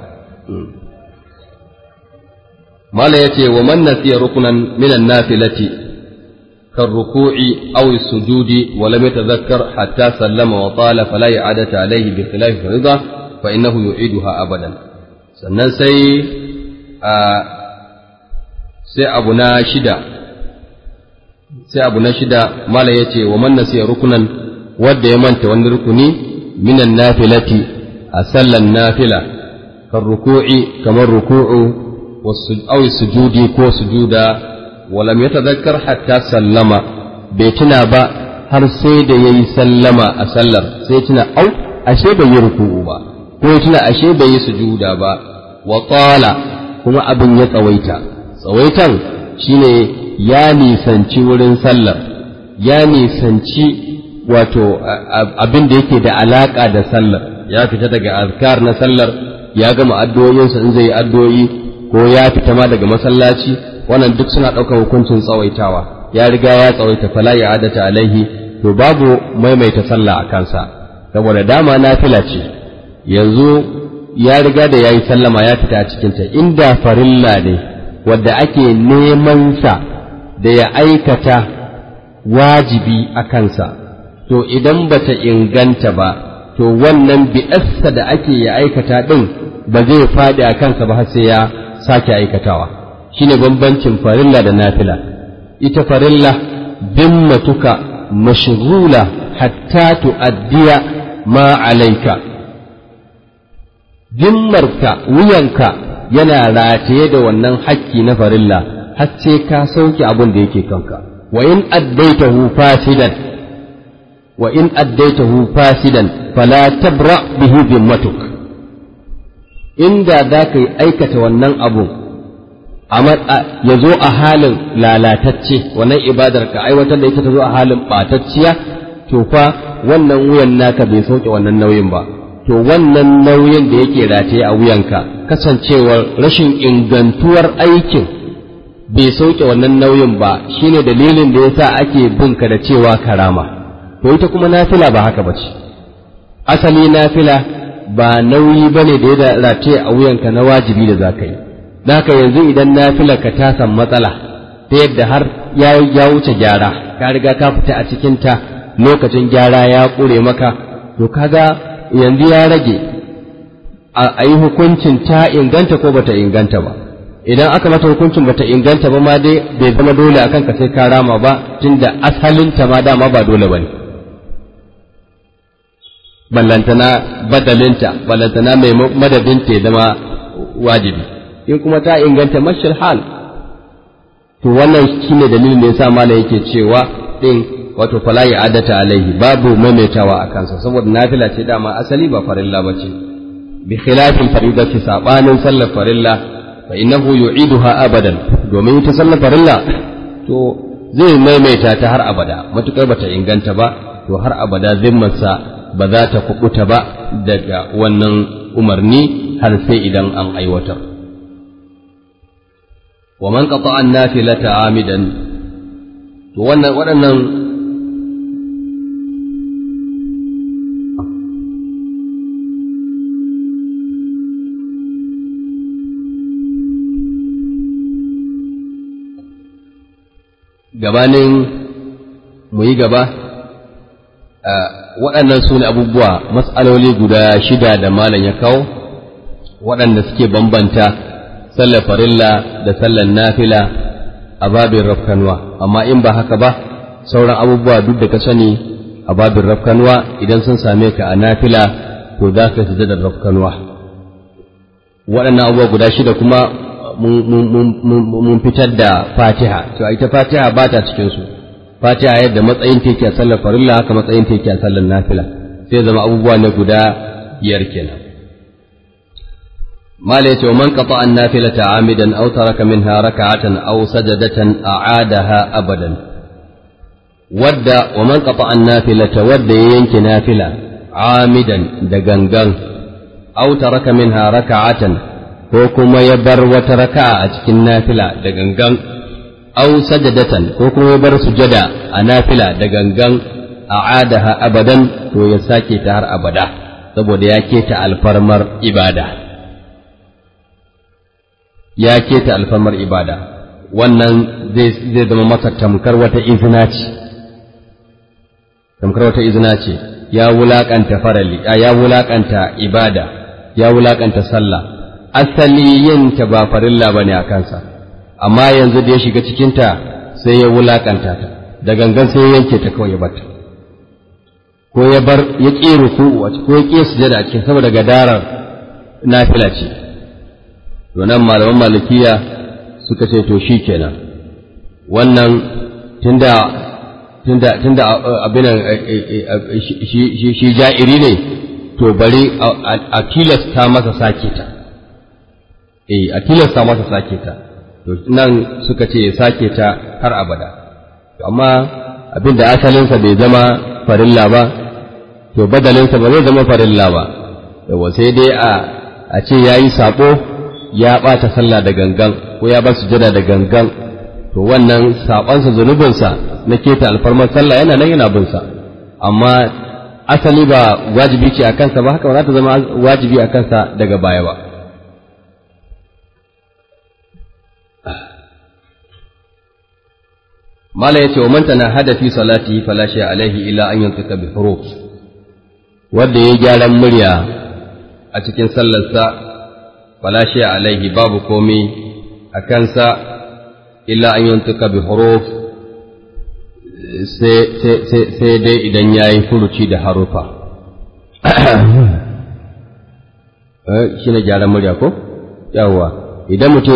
mala ya ce wa man nasiya rukunan minan nafilati kan ruku'i aw sujudi wa lam yatadhakkar hatta sallama wa tala fala i'adata alayhi bi khilafi farida fa innahu yu'iduha abadan sannan sai a sai abu na shida sai abu na shida mala ya ce wa man nasiya rukunan wadda ya manta wani rukuni minan nafilati a sallan nafila kan ruku'i kamar ruku'u aw sujudi ko sujuda walam yatadhakkar hatta sallama bai tuna ba har sai da yayi sallama a sallar sai tuna au ashe bai yi ruku'u ba ko ya tuna ashe bai yi sujuda ba wa tala kuma abin ya tsawaita tsawaitan shine ya nisanci wurin sallar ya nisanci wato abin da yake da alaka da sallar ya fita daga azkar na sallar ya gama addu'o'insa in zai yi addu'o'i ko ya fita ma daga masallaci wannan duk suna ɗaukar hukuncin tsawaitawa ya riga ya tsawaita fala ya adata alaihi to babu maimaita sallah a kansa saboda dama nafila ce yanzu ya riga da yayi sallama ya fita a cikinta inda farilla ne wadda ake neman sa da ya aikata wajibi a kansa to idan bata inganta ba to wannan bi'assa da ake ya aikata din ba zai faɗi a kansa ba har sai ya sake aikatawa shine bambancin farilla da nafila ita farilla dimmatuka mashghula hatta tu'addiya ma alaika dimmarka wuyanka yana rataye da wannan hakki na farilla har sai ka sauke abin da yake kanka wa in addaitahu fasidan wa in addaitahu fasidan fala tabra bihi dimmatuk inda za ka yi aikata wannan abu ya zo a halin lalatacce wannan ibadar ka aiwatar da ita ta zo a halin ɓatacciya to fa wannan wuyan naka bai sauke wannan nauyin ba to wannan nauyin da yake rataye a wuyanka kasancewar rashin ingantuwar aikin bai sauke wannan nauyin ba shine dalilin da yasa ake binka da cewa karama to ita kuma nafila ba haka bace asali nafila ba nauyi bane da ya rataye a wuyanka na wajibi da zaka yi haka yanzu idan nafila ka ta san matsala ta yadda har ya wuce gyara ka riga ka fita a cikinta lokacin gyara ya ƙure maka to kaga yanzu ya rage a yi hukuncin ta inganta ko bata inganta ba idan aka mata hukuncin bata inganta ba ma dai bai zama dole akan ka sai ka rama ba tunda asalinta ma dama ba dole bane ballantana badalinta ballantana mai madadinta ya zama wajibi in kuma ta inganta mashal hal to wannan shine dalilin da yasa malam yake cewa din wato fala ya adata alaihi babu maimaitawa a kansa saboda nafila ce dama asali ba farilla bace bi khilafin faridati sabanin sallar farilla fa innahu yu'iduha abadan domin ita sallar farilla to zai maimaita ta har abada matukar bata inganta ba to har abada zimmarsa ba za ta kubuta ba daga wannan umarni har sai idan an aiwatar wa man qata'a an-nafilata amidan to wannan waɗannan gabanin mu yi gaba waɗannan su ne abubuwa matsaloli guda shida da malam ya kawo waɗanda suke bambanta sallar farilla da sallar nafila a babin rafkanuwa amma in ba haka ba sauran abubuwa duk da ka sani a babin rafkanuwa idan sun same ka a nafila to za ka sujadar rafkanuwa waɗannan abubuwa guda shida kuma mun fitar da fatiha to ita fatiha ba ta cikinsu fatiha yadda matsayin teke a sallar farilla haka matsayin teke a sallar nafila sai zama abubuwa ne guda biyar kenan mala yace wa man qata an nafilata amidan aw taraka minha rak'atan aw sajadatan a'adaha abadan wadda wa man qata an nafilata wadda ya yanke nafila amidan da gangan aw taraka minha rak'atan ko kuma ya bar wata raka'a a cikin nafila da gangan aw sajadatan ko kuma ya bar sujada a nafila da gangan a'adaha abadan to ya sake ta har abada saboda ya keta alfarmar ibada ya keta alfarmar ibada wannan zai zama masa tamkar wata izina ce tamkar wata izina ce ya wulakanta farali ya wulakanta ibada ya wulakanta sallah asali yin ta ba farilla bane a kansa amma yanzu da ya shiga cikinta sai ya wulakanta ta da gangan sai ya yanke ta kawai ya bata ko ya bar ya ƙi ruku'u ko ya ƙi sujada a cikin saboda gadarar nafila ce to nan malaman malikiya suka ce to shi kenan wannan tunda tunda tunda abin shi shi ja'iri ne to bari a tilasta masa sake ta eh a tilasta masa sake ta to nan suka ce ya sake ta har abada amma abin da asalinsa bai zama farilla ba to badalinsa ba zai zama farilla ba yawa sai dai a a ce ya yi saɓo ya ɓata sallah da gangan ko ya bar sujada da gangan to wannan saɓonsa zunubinsa na keta alfarmar sallah yana nan yana binsa amma asali ba wajibi ce a kansa ba haka ba za ta zama wajibi a kansa daga baya ba mala yace wa man tanahada fi salatihi fala shay alaihi illa an yantika bi huruf wanda ya gyaran murya a cikin sallarsa fala shay alaihi babu komai a kansa illa an yantika bi huruf sai dai idan ya yi furuci da harufa shi ne gyaran murya ko yawwa idan mutum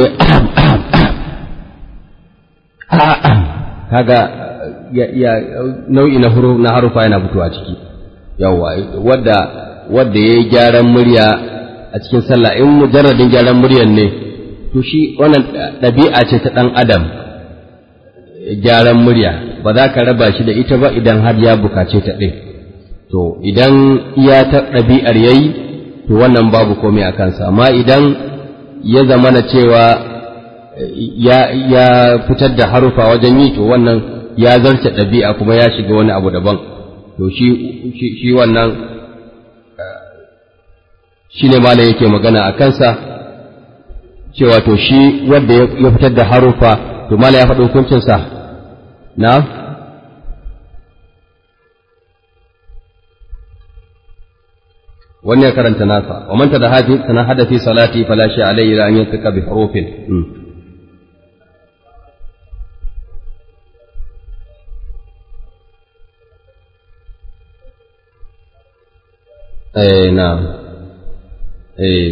kaga ya nau'i na huruf na harufa yana fitowa ciki yawa wadda wadda yayi gyaran murya a cikin sallah in mujarradin gyaran muryan ne to shi wannan ɗabi'a ce ta ɗan adam gyaran murya ba za ka raba shi da ita ba idan har ya bukace ta ɗin to idan iya ta ɗabi'ar yayi to wannan babu komai a kansa amma idan ya zamana cewa ya fitar da harufa wajen yi to wannan ya zarce ɗabi'a kuma ya shiga wani abu daban to shi shi wannan shi ne malam yake magana a kansa cewa to shi wanda ya fitar da harufa to malam ya faɗi hukuncinsa na wannan ya karanta nasa wa man tanahada fi salati fala shi alayhi an yantaka bi hurufin eh na eh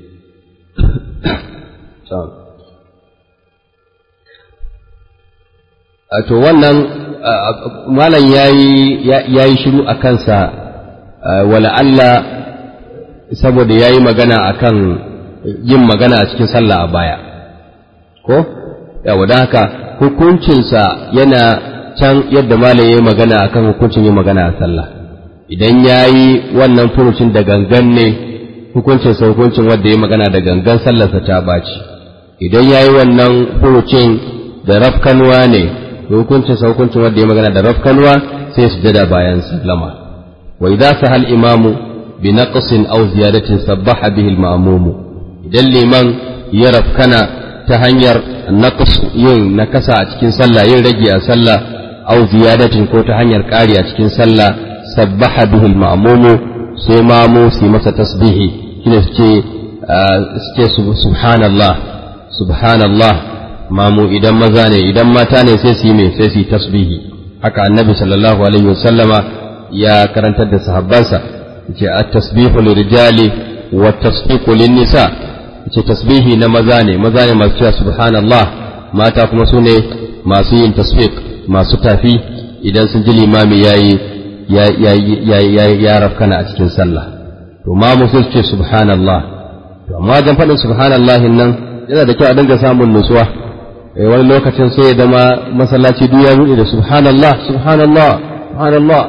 to wannan malam yayi yayi shiru a kansa wala Allah saboda yayi magana akan yin magana a cikin sallah a baya ko yawa don haka hukuncinsa yana can yadda malam yayi magana akan hukuncin yin magana a sallah idan yayi wannan furucin da gangan ne hukuncin sa hukuncin wanda ya magana da gangan sallarsa ta baci idan yayi wannan furucin da rafkanwa ne hukuncin sa hukuncin wanda ya magana da rafkanwa sai su jada bayan sallama wa idza sahal imamu bi naqsin aw ziyadatin sabbaha bihi al-ma'mum idan liman ya rafkana ta hanyar naqs yin nakasa a cikin sallah yin rage a sallah aw ziyadatin ko ta hanyar ƙari a cikin sallah sabbaha bihi al-ma'mum sai mamu su masa tasbihi shine suke suke subhanallah subhanallah mamu idan maza ne idan mata ne sai su yi mai sai su yi tasbihi haka annabi sallallahu alaihi wasallama ya karantar da sahabbansa yace at-tasbihu lirijali wa tasfiqu lin-nisa yace tasbihi na maza ne maza ne masu cewa subhanallah mata kuma su ne masu yin tasfiq masu tafi idan sun ji limami yayi ya ya ya ya rafkana a cikin sallah to ma musul ce subhanallah to amma dan faɗin subhanallah nan yana da kyau a dinga samun nutsuwa wani lokacin sai ya zama masallaci duk ya buɗe da subhanallah subhanallah subhanallah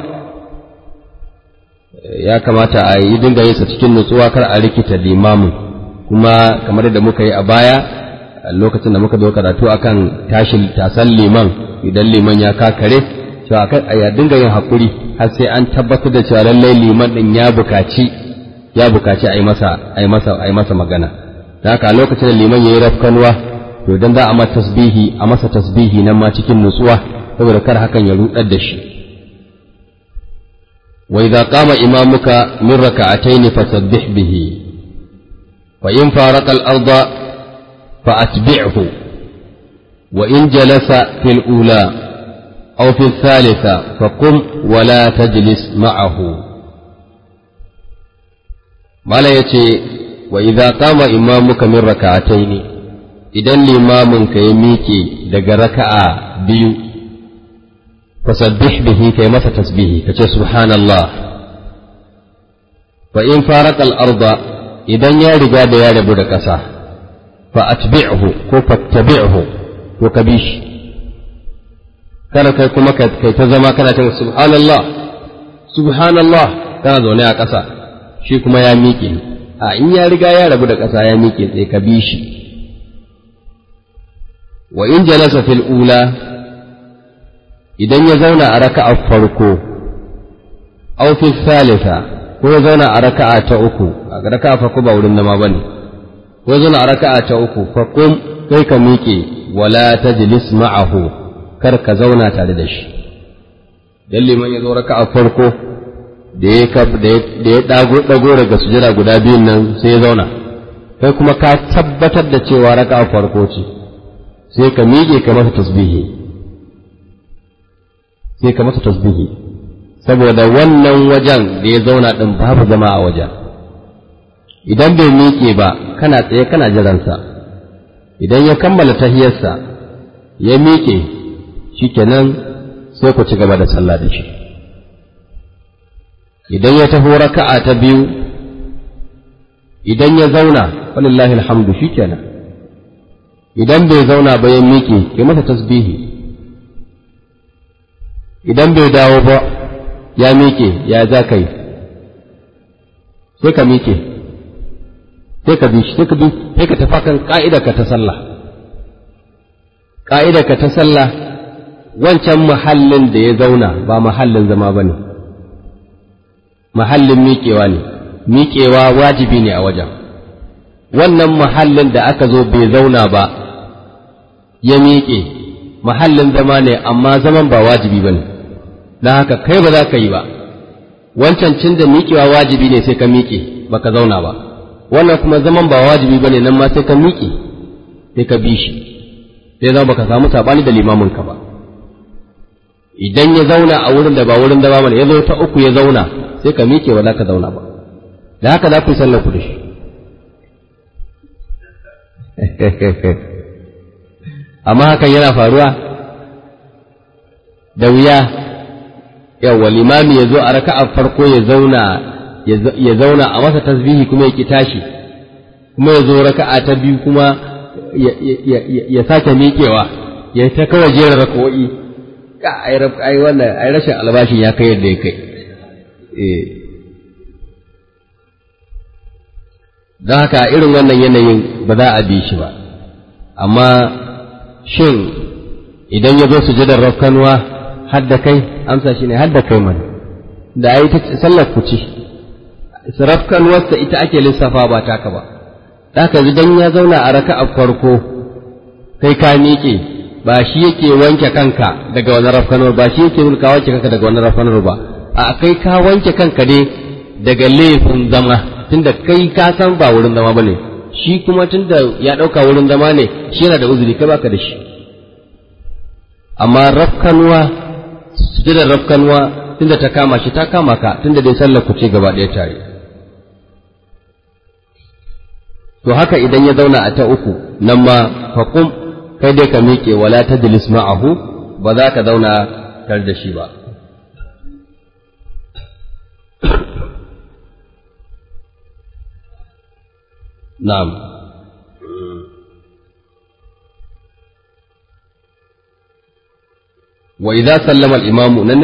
ya kamata a yi dinga yin sa cikin nutsuwa kar a rikita limamin kuma kamar yadda muka yi a baya lokacin da muka zo karatu akan tashin tasan liman idan liman ya kakare cewa kai a dinga yin hakuri har sai an tabbatar da cewa lallai liman din ya bukaci ya bukaci a yi masa a yi masa a yi masa magana da haka lokacin da liman yayi rafkanwa to dan za a masa tasbihi a masa tasbihi nan ma cikin nutsuwa saboda kar hakan ya rudar da shi wa idza qama imamuka min raka'atayn fasabbih bihi fa in faraqa al-arda fa atbi'hu wa in jalasa fil ula aw fi thalitha fa qum wa la tajlis ma'ahu mala yace wa idza qama imamuka min raka'atayn idan limamin ka ya miƙe daga raka'a biyu fasabbih bihi kai masa tasbihi kace subhanallah fa in faraka al-arda idan ya riga da ya rabu da ƙasa fa atbi'hu ko fattabi'hu to ka bi shi kada kai kuma kai ta zama kana ta subhanallah subhanallah kana zaune a ƙasa shi kuma ya miƙe a in ya riga ya rabu da ƙasa ya miƙe sai ka bi shi wa in jalasa fil ula idan ya zauna a raka'a farko aw fi thalitha ko ya zauna a raka'a ta uku a raka'a farko ba wurin zama bane ko ya zauna a raka'a ta uku fa kum kai ka miƙe wala tajlis ma'ahu kar ka zauna tare da shi dan liman ya zo raka'a farko da ya da ya dago dago daga sujada guda biyun nan sai ya zauna kai kuma ka tabbatar da cewa raka'a farko ce sai ka miƙe ka masa tasbihi sai ka masa tasbihi saboda wannan wajen da ya zauna ɗin babu zama a wajen idan bai miƙe ba kana tsaye kana jiransa idan ya kammala tahiyarsa ya miƙe shikenan sai ku ci gaba da sallah da shi idan ya taho raka'a ta biyu idan ya zauna walillahi alhamdu shikenan idan bai zauna ba ya miƙe ke masa tasbihi idan bai dawo ba ya miƙe ya za ka yi sai ka miƙe sai ka bi sai ka bi sai ka tafa kan ka ta sallah ka ta sallah wancan mahallin da ya zauna ba mahallin zama ba ne mahallin miƙewa ne miƙewa wajibi ne a wajen wannan mahallin da aka zo bai zauna ba ya miƙe mahallin zama ne amma zaman ba wajibi ba ne don haka kai ba za ka yi ba wancan cin da miƙewa wajibi ne sai ka miƙe ba ka zauna ba wannan kuma zaman ba wajibi ba ne nan ma sai ka miƙe sai ka bi shi sai zama baka samu saɓani da limaminka ba idan ya zauna a wurin da ba wurin zama bane ya zo ta uku ya zauna sai ka miƙe ba za ka zauna ba da haka za ku yi sallar ku da shi amma hakan yana faruwa da wuya yawa limami ya zo a raka'a farko ya zauna ya zauna a masa tasbihi kuma ya ki tashi kuma ya zo raka'a ta biyu kuma ya sake miƙewa ya ta kawai jera raka'o'i ka ai wannan ai rashin albashin ya kai yadda ya kai eh don haka irin wannan yanayin ba za a bi shi ba amma shin idan ya zo sujadar rafkanuwa har da kai amsa shi ne har da kai mana da ai ta sallar ku ce rafkanuwarsa ita ake lissafa ba taka ba haka idan ya zauna a raka'a farko kai ka miƙe ba shi yake wanke kanka daga wani rafkanuwar ba shi yake ka wanke kanka daga wani rafkanuwar ba a kai ka wanke kanka ne daga laifin zama tunda kai ka san ba wurin zama bane shi kuma tunda ya ɗauka wurin zama ne shi yana da uzuri kai baka da shi amma rafkanuwa sujudar rafkanwa tunda ta kama shi ta kama ka tunda dai sallar ku ce gaba ɗaya tare to haka idan ya zauna a ta uku nan ma faqum kai dai ka miƙe wala tajlis ma'ahu ba za ka zauna tare da shi ba na'am wa idza sallama al-imamu nan ne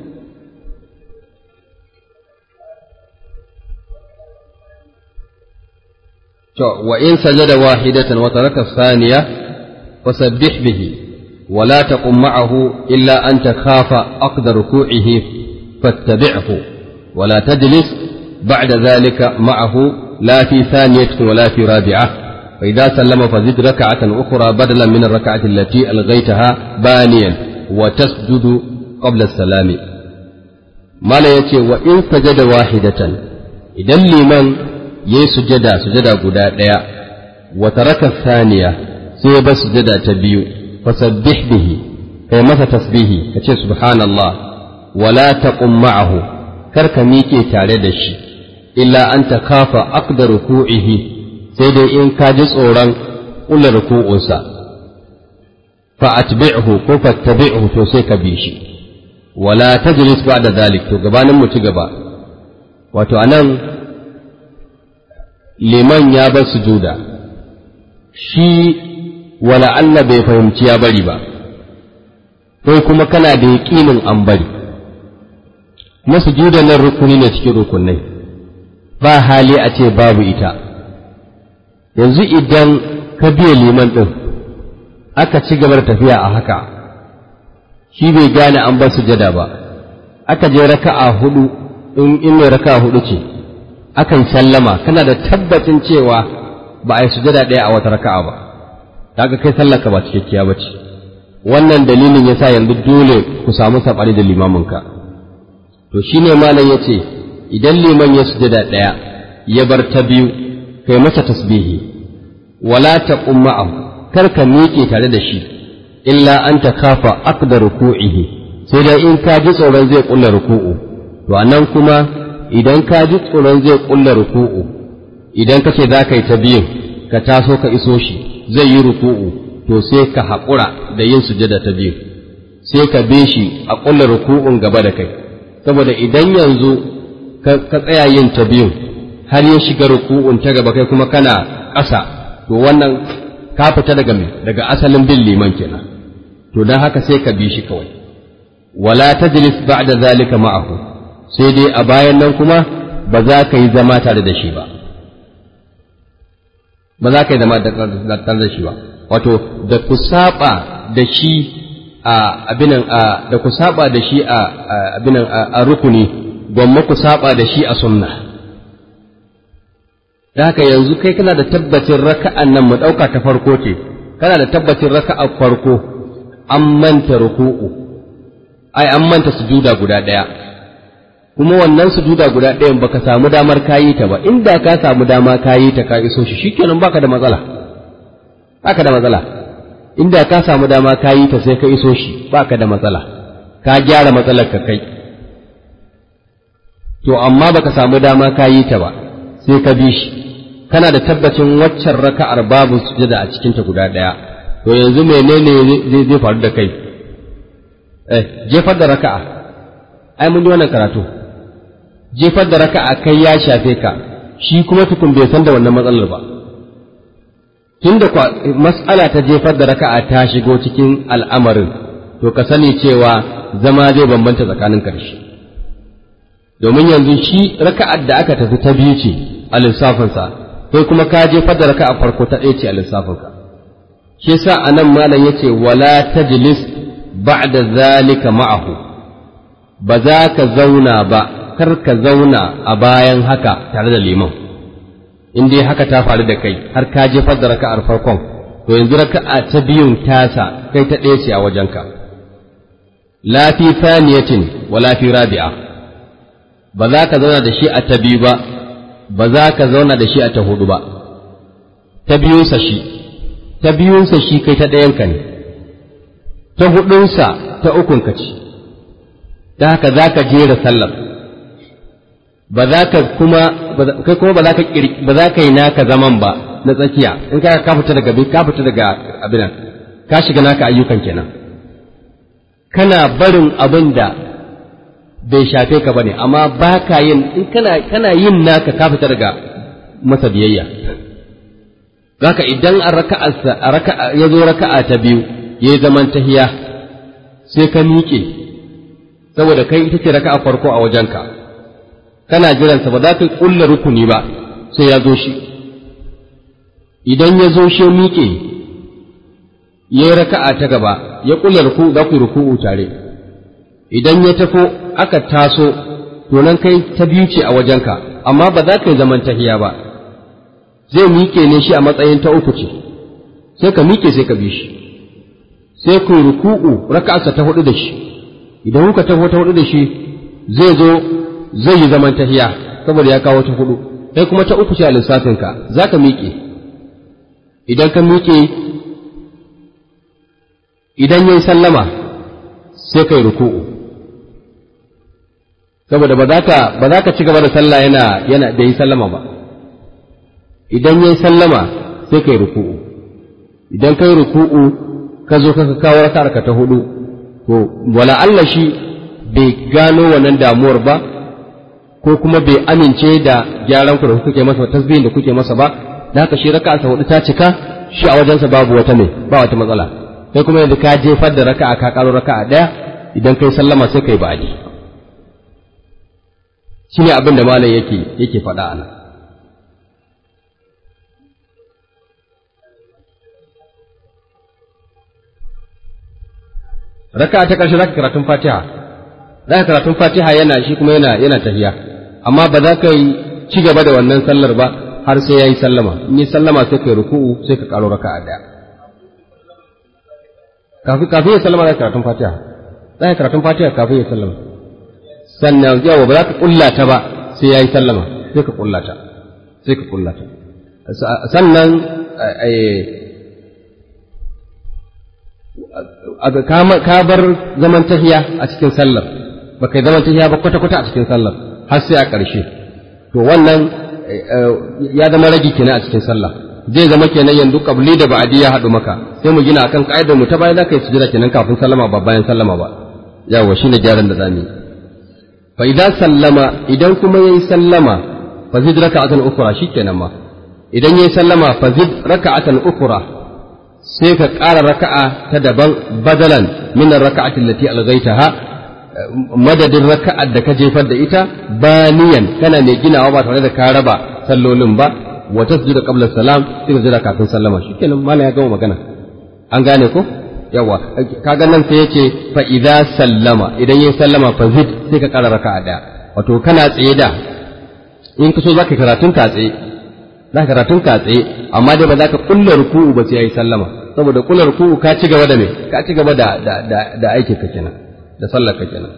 to wa in sajada wahidatan wa taraka thaniya fasabbih bihi wa la taqum ma'ahu illa an takhafa aqda ruku'ihi fattabi'hu wa la tajlis ba'da dhalika ma'ahu لا في ثانية ولا في رابعة فإذا سلم فزد ركعة أخرى بدلا من الركعة التي ألغيتها بانيا وتسجد قبل السلام ما لا يتي وإن سجد واحدة إذا لمن يسجد سجد قداء وترك الثانية سيب سجد تبيو فسبح به كي متى تسبيه كتير سبحان الله ولا تقم معه كرك ميكي تعالى illa an ta kafa aqda ruku'ihi sai dai in ka ji tsoron ƙulla ruku'unsa fa atbi'hu ko fattabi'hu to sai ka bi shi wala tajlis ba'da zalik to gabanin mu ci gaba wato anan liman ya bar sujuda shi wala Allah bai fahimci ya bari ba ko kuma kana da yaƙinin an bari na sujuda nan rukuni ne cikin rukunai ba hali a ce babu ita yanzu idan ka biya liman ɗin aka ci gaba da tafiya a haka shi bai gane an bar sujada ba aka je raka'a hudu in in mai raka'a hudu ce akan sallama kana da tabbacin cewa ba a yi sujada ɗaya a wata raka'a ba kaga kai sallaka ba cikakkiya ba ce wannan dalilin yasa yanzu dole ku samu saɓani da limaminka to shine malam ya ce idan liman ya sujada ɗaya ya bar ta biyu kai mata tasbihi wala taqum ma'ahu kar ka miƙe tare da shi illa an ta kafa aqda ruku'ihi sai dai in ka ji tsoron zai kulla ruku'u to anan kuma idan ka ji tsoron zai kulla ruku'u idan ka ce za ka yi ta biyun ka taso ka iso shi zai yi ruku'u to sai ka haƙura da yin sujada ta biyu sai ka bi shi a kulla ruku'un gaba da kai saboda idan yanzu ka tsaya yin ta biyun har ya shiga ruku'un ta gaba kai kuma kana ƙasa to wannan ka fita daga me daga asalin bin liman kenan to dan haka sai ka bi shi kawai wala tajlis ba'da zalika ma'ahu sai dai a bayan nan kuma ba za ka yi zama tare da shi ba ba za ka yi zama tare da shi ba wato da ku saba da shi a abinan a da ku saba da shi a abinan a rukuni gwamma ku saba da shi a sunna da haka yanzu kai kana da tabbacin raka'an nan mu ɗauka ta farko ce kana da tabbacin raka'a farko an manta ruku'u ai an manta sujuda guda ɗaya kuma wannan sujuda guda ɗayan baka samu damar kayi ta ba inda ka samu dama kayi ta ka iso shi shikenan baka da matsala baka da matsala inda ka samu dama kayi ta sai ka iso shi baka da matsala ka gyara matsalar ka kai to amma baka samu dama kayi ta ba sai ka bi shi kana da tabbacin waccan raka'ar babu sujada a cikinta guda ɗaya to yanzu menene zai zai faru da kai eh jefar da raka'a ai mun yi wannan karatu jefar da raka'a kai ya shafe ka shi kuma tukun bai san da wannan matsalar ba tunda kwa mas'ala ta jefar da raka'a ta shigo cikin al'amarin to ka sani cewa zama zai bambanta tsakanin karshe domin yanzu shi raka'ar da aka tafi ta biyu ce a lissafinsa kai kuma ka jefar da raka'a farko ta ɗaya ce a lissafinka shi yasa anan malam yace wala tajlis ba'da zalika ma'ahu ba za ka zauna ba kar ka zauna a bayan haka tare da liman in dai haka ta faru da kai har ka jefar da raka'ar farkon to yanzu raka'a ta biyun tasa kai ta ɗaya ce a wajenka la fi thaniyatin wala fi rabi'a ba za ka zauna da shi a ta biyu ba ba za ka zauna da shi a ta hudu ba ta biyunsa shi ta biyunsa shi kai ta ɗayanka ne ta hudunsa ta ukunka ce da haka za ka jera sallar ba za ka kuma kai kuma ba za ka ba za ka yi naka zaman ba na tsakiya in ka ka fita daga ka fita daga abin nan ka shiga naka ayyukan kenan kana barin abin da bai shafe ka bane amma ba ka yin in kana kana yin naka ka fita daga masa biyayya zaka idan a raka'arsa a raka'a ya zo raka'a ta biyu yayi zaman tahiya sai ka miƙe saboda kai ita ce raka'a farko a wajenka kana jiransa ba za ka kulla rukuni ba sai ya zo shi idan ya zo shi miƙe ya yi raka'a ta gaba ya kulla ruku za ku yi ruku'u tare idan ya tafo aka taso to nan kai ta biyu ce a wajenka amma ba za ka yi zaman tahiya ba zai miƙe ne shi a matsayin ta uku ce sai ka miƙe sai ka bi shi sai ku yi ruku'u raka'arsa ta hudu da shi idan kuka taho ta hudu da shi zai zo zai yi zaman tahiya saboda ya kawo ta hudu kai kuma ta uku ce a lissafinka za ka miƙe idan ka miƙe idan ya yi sallama sai ka yi ruku'u saboda ba za ka ba za ka ci gaba da sallah yana yana da yi sallama ba idan ya yi sallama sai ka yi ruku'u idan ka yi ruku'u ka zo ka kawo raka'ar ka ta hudu to wala Allah shi bai gano wannan damuwar ba ko kuma bai amince da gyaran ku da kuke masa tasbihin da kuke masa ba da haka shi raka'a sa hudu ta cika shi a wajensa babu wata ne ba wata matsala sai kuma yanzu ka jefar da raka'a ka karo raka'a daya idan kai sallama sai kai ba'adi shine abin da malam yake yake faɗa a nan raka'a ta ƙarshe zaka karatun Fatiha zaka karatun Fatiha yana shi kuma yana yana tahiya amma ba za ka yi ci gaba da wannan sallar ba har sai yayi sallama in yi sallama sai kai ruku'u sai ka karo raka'a daya kafin kafin ya sallama zaka karatun Fatiha zaka karatun Fatiha kafin ya sallama sannan yawa ba za ka kullata ba sai yayi sallama sai ka kullata sai ka kullata sannan ka bar zaman tahiya a cikin sallar ba kai zaman tahiya ba kwata-kwata a cikin sallar har sai a ƙarshe to wannan ya zama ragi kenan a cikin sallah zai zama kenan yanzu kabli da ba'adi ya haɗu maka sai mu gina akan ka'idar mu ta bayan zaka yi sujada kenan kafin sallama ba bayan sallama ba yawa shine gyaran da zamu yi fa idan sallama idan kuma yayi sallama fa zid raka'atan ukhra shikenan ma idan yayi sallama fa zid raka'atan ukhra sai ka ƙara raka'a ta daban badalan min raka'atin lati alghaitaha madadin raka'ar da ka jefar da ita baniyan kana mai ginawa ba tare da ka raba sallolin ba wa tasjuda qabla salam sai ka jira kafin sallama shikenan mallan ya gama magana an gane ko yawa kaga nan sai yace fa idza sallama idan yayi sallama fa zid sai ka ƙara raka'a daya wato kana tsaye da in ka so zaka karatun ka tsaye za ka karatun ka tsaye amma dai ba za ka kulla ruku'u ba sai yayi sallama saboda kulla ruku'u ka ci gaba da me ka ci gaba da da da, da aikin ka kenan da sallar ka kenan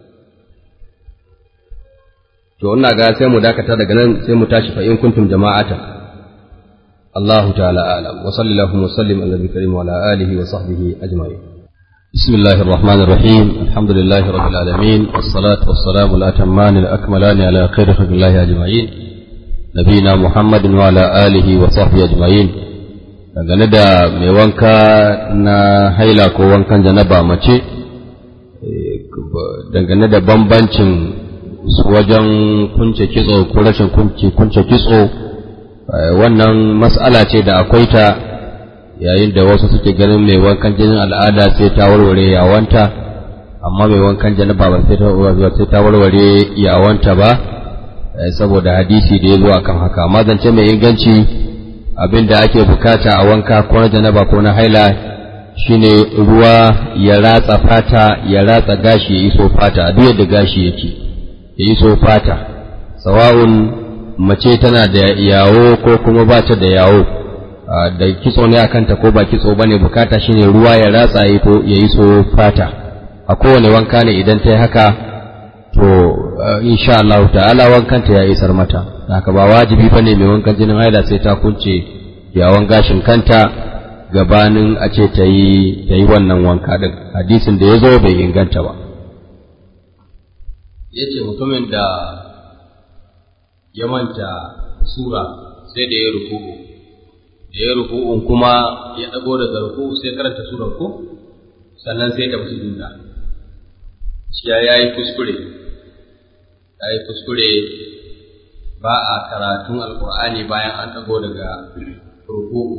to ina ga sai mu dakata daga nan sai mu tashi fa in kuntum jama'ata الله تعالى أعلم وصلى اللهم وسلم على النبي الكريم وعلى آله وصحبه أجمعين بسم الله الرحمن الرحيم الحمد لله رب العالمين والصلاة والسلام الأتمان الأكملان على خير خلق الله أجمعين نبينا محمد وعلى آله وصحبه أجمعين dangane da mai wanka na haila ko wankan janaba mace dangane da bambancin wajen kunce kitso ko rashin kunce kitso wannan mas'ala ce da akwai ta yayin da wasu suke ganin mai wankan jinin al'ada sai ta warware yawanta amma mai wankan janaba ba sai ta warware yawanta ba saboda hadisi da ya zo akan haka amma zance mai inganci abin da ake bukata a wanka ko na janaba ko na haila shine ruwa ya ratsa fata ya ratsa gashi ya iso fata duk yadda gashi yake ya iso fata sawa'un mace tana da yawo ko kuma ba ta da yawo da kitso ne a kanta ko ba kitso ba ne bukata shine ruwa ya ratsa ya iso fata a kowane wanka ne idan ta yi haka to insha Allah ta'ala wankanta ya isar mata haka ba wajibi bane mai wankan jinin haila sai ta kunce yawon gashin kanta gabanin a ce ta yi ta yi wannan wanka din hadisin da ya zo bai inganta ba ya ce mutumin da ya manta sura sai da ya ruku'u da ya ruku'un kuma ya ɗago daga ruku'u sai karanta surar ko sannan sai ta fi duda shi ya yi kuskure ya yi kuskure ba a karatun alkur'ani bayan an ɗago daga ruku'u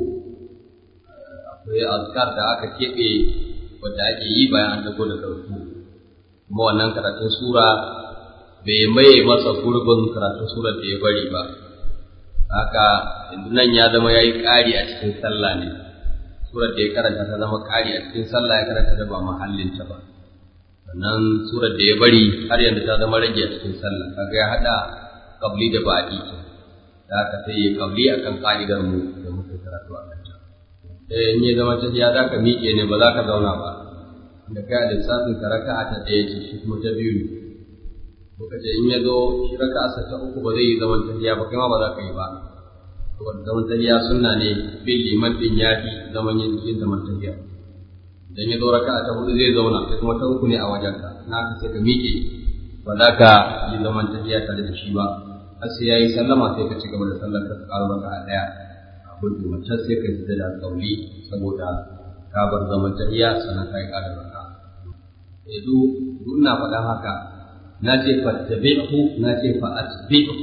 akwai azkar da aka keɓe wadda ake yi bayan an ɗago daga ruku'u kuma wannan karatun sura bai maye masa gurbin karatun surar da ya bari ba haka yanzu nan ya zama ya yi ƙari a cikin sallah ne surar da ya karanta ta zama ƙari a cikin sallah ya karanta da ba mahallinta ba sannan surar da ya bari har yanzu ta zama rage a cikin sallah kaga ya haɗa kabli da baɗi da haka sai ya kabli akan ƙa'idar mu da muka karatu a kanta eh in ya zama tafiya za ka miƙe ne ba za ka zauna ba da kai a lissafin ka raka'a ta ɗaya ce shi kuma ta biyu ne muka ce in ya zo shi raka'a sa ta uku ba zai yi zaman tafiya ba kai ma ba za ka yi ba saboda zaman tafiya sunna ne bin liman din ya fi zaman yin yin zaman tafiya idan ya zo raka'a ta hudu zai zauna sai kuma ta uku ne a wajenka na ka sai ka miƙe ba za ka yi zaman tafiya tare da shi ba har sai ya yi sallama sai ka ci gaba da sallar ka ƙaro raka'a ɗaya a gudu wancan sai ka yi da kauli saboda ka bar zaman tahiya sannan ka yi ƙara raka. Eh duk ina faɗan haka na ce fattabi'hu na ce fa'atbi'hu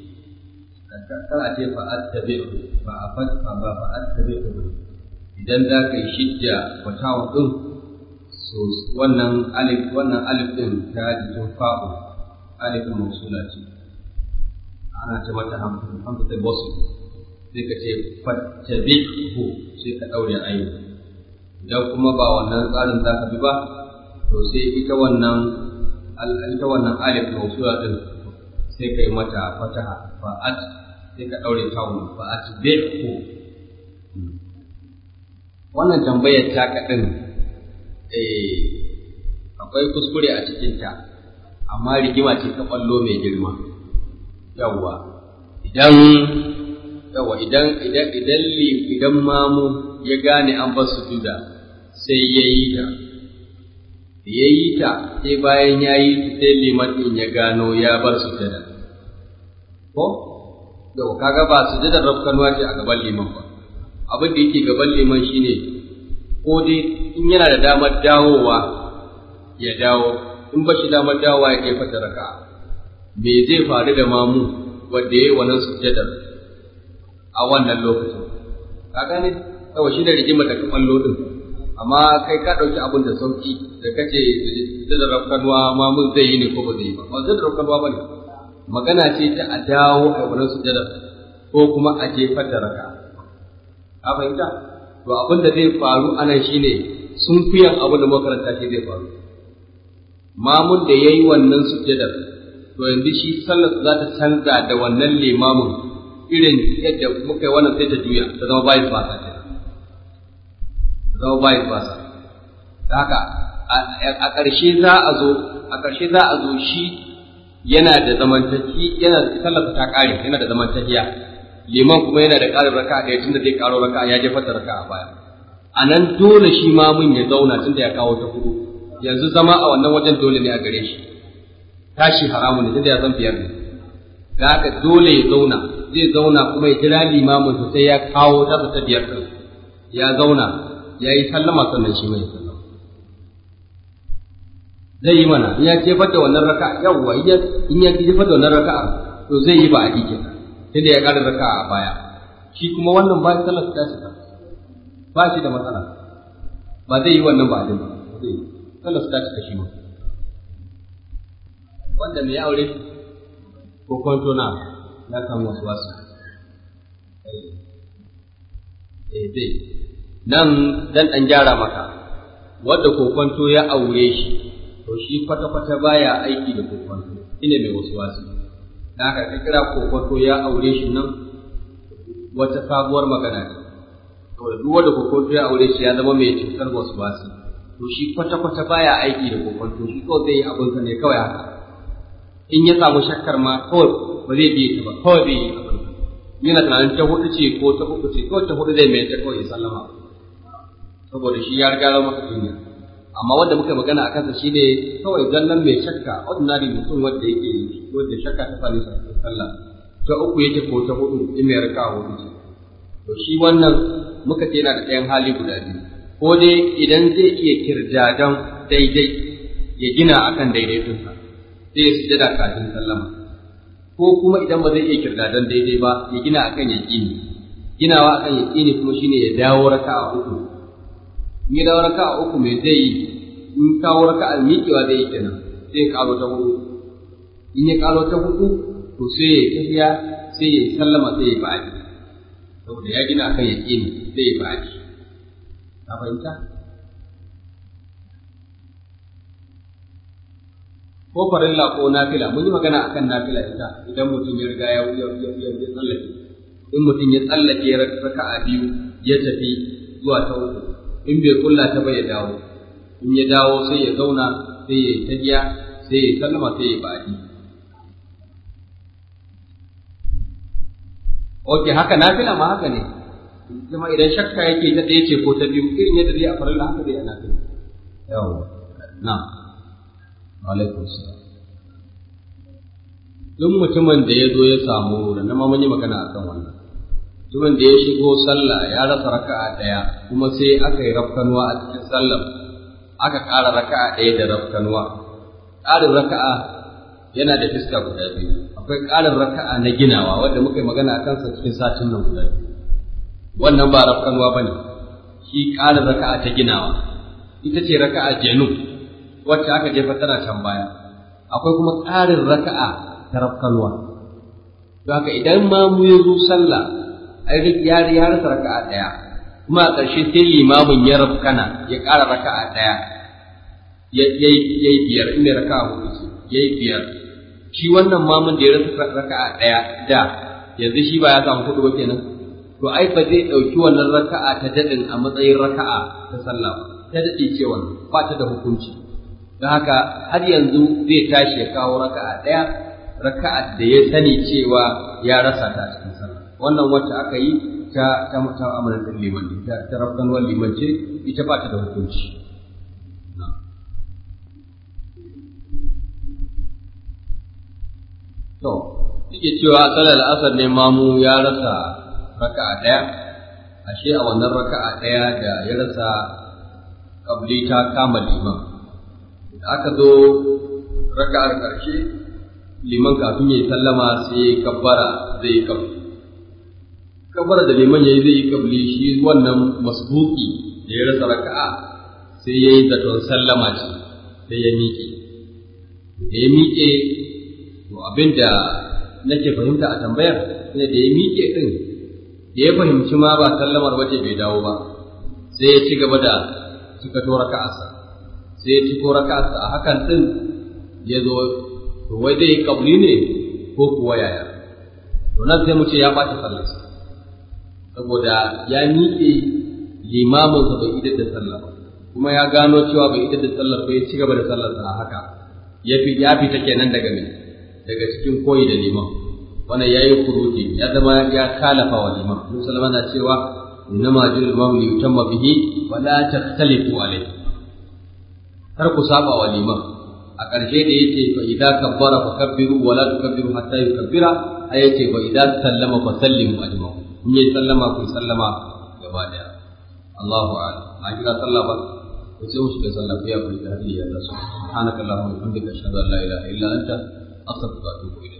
kar a ce fa'attabi'hu ba a fatfa ba fa'attabi'hu idan za ka yi shidda wata din so wannan alif wannan alif din ta jikin fa'u alif mausula ce ana ce mata hamzatul wasl sai ka ce fattabi'hu sai ka daure ayyuka idan kuma ba wannan tsarin za ka bi ba to sai ita wannan ita wannan alif mawsula din sai kai mata fataha fa'at sai ka daure tawun fa'at bi'hu wannan tambayar ta kadin eh akwai kuskure a cikin ta amma rigima ce ta kwallo mai girma yawwa idan yawwa idan idan idan idan mamu ya gane an bar sujuda sai ya yi ta ya yi ta sai bayan ya yi ta sai liman ɗin ya gano ya bar sujada ko da kaga ba sujadar rafkanuwa ce a gaban liman ba abin da yake gaban liman shine ko dai in yana da damar dawowa ya dawo in ba shi damar dawowa ya kai fata raka me zai faru da mamu wanda ya yi wannan sujadar a wannan lokacin ka gane kawai shi da rigima da kamallo din amma kai ka ɗauki abin da sauki da kace da da rafkanwa ma mun zai yi ne ko ba zai yi ba ba zai da rafkanwa ba ne magana ce ta a dawo a wurin sujada ko kuma a jefar da raka ka fahimta to abin da zai faru anan shine sun fiyan abin da makaranta shi zai faru mamun da yayi wannan sujadar to yanzu shi sallar za ta canza da wannan limamin irin yadda muka yi wannan sai ta juya ta zama bayan fasa ce zama bayan basa haka a ƙarshe za a zo a ƙarshe za a zo shi yana da zamantaki yana da sallarsa ta ƙare yana da zamantakiya liman kuma yana da ƙarin raka da tunda zai ƙaro raka ya jefa raka a baya a nan dole shi ma mun ya zauna tunda ya kawo ta hudu yanzu zama a wannan wajen dole ne a gare shi tashi haramu ne tunda ya san biyar ne da haka dole ya zauna zai zauna kuma ya jira limamin sai ya kawo ta ta biyar ɗin ya zauna ya yi sallama sannan shi mai sallama zai yi mana in ya jefar da wannan raka yawwa in ya jefar da wannan raka to zai yi ba a dike tunda ya ƙara raka a baya shi kuma wannan ba sallar ta shi ba shi da matsala ba zai yi wannan ba a ba zai yi sallar ta shi shi ma wanda mai aure ko kwanto na ya samu wasu wasu eh zai nan dan ɗan gyara maka wadda kokonto ya aure shi to shi kwata-kwata baya aiki da kokonto ina mai wasu wasu da haka ka kira kokonto ya aure shi nan wata sabuwar magana ne to duk wanda kokonto ya aure shi ya zama mai cutar wasu wasu to shi kwata-kwata baya aiki da kokonto shi kawai zai yi abinsa ne kawai haka in ya samu shakkar ma kawai ba zai biye ta ba kawai bai yi abin yana tunanin ta hudu ce ko ta uku ce kawai ta hudu zai mai ta kawai ya sallama saboda shi ya riga zama duniya amma wanda muka magana a kansa shine kawai zallan mai shakka ordinary mutum wanda yake wanda shakka ta sami sallah ta uku yake ko ta hudu in mai raka hudu ce to shi wannan muka ce yana da ɗayan hali guda biyu ko dai idan zai iya kirjadan daidai ya gina akan daidaitunsa sai ya sujada kafin sallama ko kuma idan ba zai iya kirdadan daidai ba ya gina akan yaqini ginawa akan yaqini kuma shine ya dawo raka'a uku in ya dawo raka'a uku me zai yi in kawo raka'a miƙewa zai yi kenan sai ya karo ta hudu in ya karo ta hudu to sai ya tafiya sai ya sallama sai ya ba'adi saboda ya gina akan yaqini sai ya ba'adi ka fahimta ko farilla ko nafila mun yi magana akan nafila ita idan mutum ya riga ya ya ya tsallake in mutum ya tsallake raka'a biyu ya tafi zuwa ta uku in bai kulla ta bai ya dawo in ya dawo sai ya zauna sai ya tajiya sai ya sallama sai ya ba'adi Oke haka nafila ma haka ne kuma idan shakka yake ta ɗaya ce ko ta biyu irin yadda zai a farilla haka zai a nafila yawa na'am alaikum salam duk mutumin da ya zo ya samu da na mun yi magana akan wannan mutumin da ya shigo sallah ya rasa raka'a daya kuma sai aka yi rafkanuwa a cikin sallar aka ƙara raka'a ɗaya da rafkanuwa ƙarin raka'a yana da fiska guda biyu akwai ƙarin raka'a na ginawa wanda muka yi magana a kansa cikin satin nan guda biyu wannan ba rafkanuwa ba ne shi ƙarin raka'a ta ginawa ita ce raka'a jenu wacce aka jefa tana can baya akwai kuma ƙarin raka'a ta rafkanuwa don haka idan ma mu ya zo sallah ai ya ya rasa raka'a ɗaya kuma a ƙarshe sai limamin ya rafkana ya ƙara raka'a ɗaya ya yi biyar inda raka'a hudu ce ya yi biyar shi wannan mamun da ya rasa raka'a ɗaya da yanzu shi ba ya samu hudu ba kenan to ai ba zai ɗauki wannan raka'a ta daɗin a matsayin raka'a ta sallah ba ta daɗe ce wannan ba ta da hukunci don haka har yanzu zai tashi ya kawo raka'a ɗaya raka'a da ya sani cewa ya rasa ta cikin sallah wannan wacce aka yi ta ta ta amalan liman ta ta rabban liman ce ita ba ta da hukunci to yake cewa salar asar ne mamu ya rasa raka'a ɗaya ashe a wannan raka'a ɗaya da ya rasa kabli ta kama liman da aka zo raka'ar ƙarshe liman kafin ya yi sallama sai ya kabbara zai yi kabli kabbara da liman ya yi zai yi kabli shi wannan masbuki da ya rasa raka'a sai ya yi zaton sallama ce sai ya miƙe da ya miƙe to abin da nake fahimta a tambayar ne da ya miƙe ɗin da ya fahimci ma ba sallamar waje bai dawo ba sai ya ci gaba da suka to raka'arsa sai ya ci ko raka'arsa a hakan ɗin ya zo to wai zai yi kabli ne ko kuwa yaya to nan sai mu ce ya ɓata sallarsa saboda ya miƙe limaminsa bai idar da sallah ba kuma ya gano cewa bai idar da sallar ba ya ci gaba da sallarsa a haka ya fi ya fita kenan daga me daga cikin koyi da liman wannan yayi kuruji ya zama ya kalafa wa liman musulma na cewa innama jil imam li yutamma bihi wa la takhtalifu alayhi kar ku saba wa liman a ƙarshe da yake fa idza kabbara fa kabbiru wa la tukabbiru hatta yukabbira ayace fa idza sallama fa sallimu ajma'u in yi sallama ku sallama gaba daya Allahu a'lam a kira sallah ba ko sai mu shiga sallah ku ya kuli da hadiya Allah subhanaka allahumma wa bihamdika ashhadu an la ilaha illa anta astaghfiruka wa atubu ilayk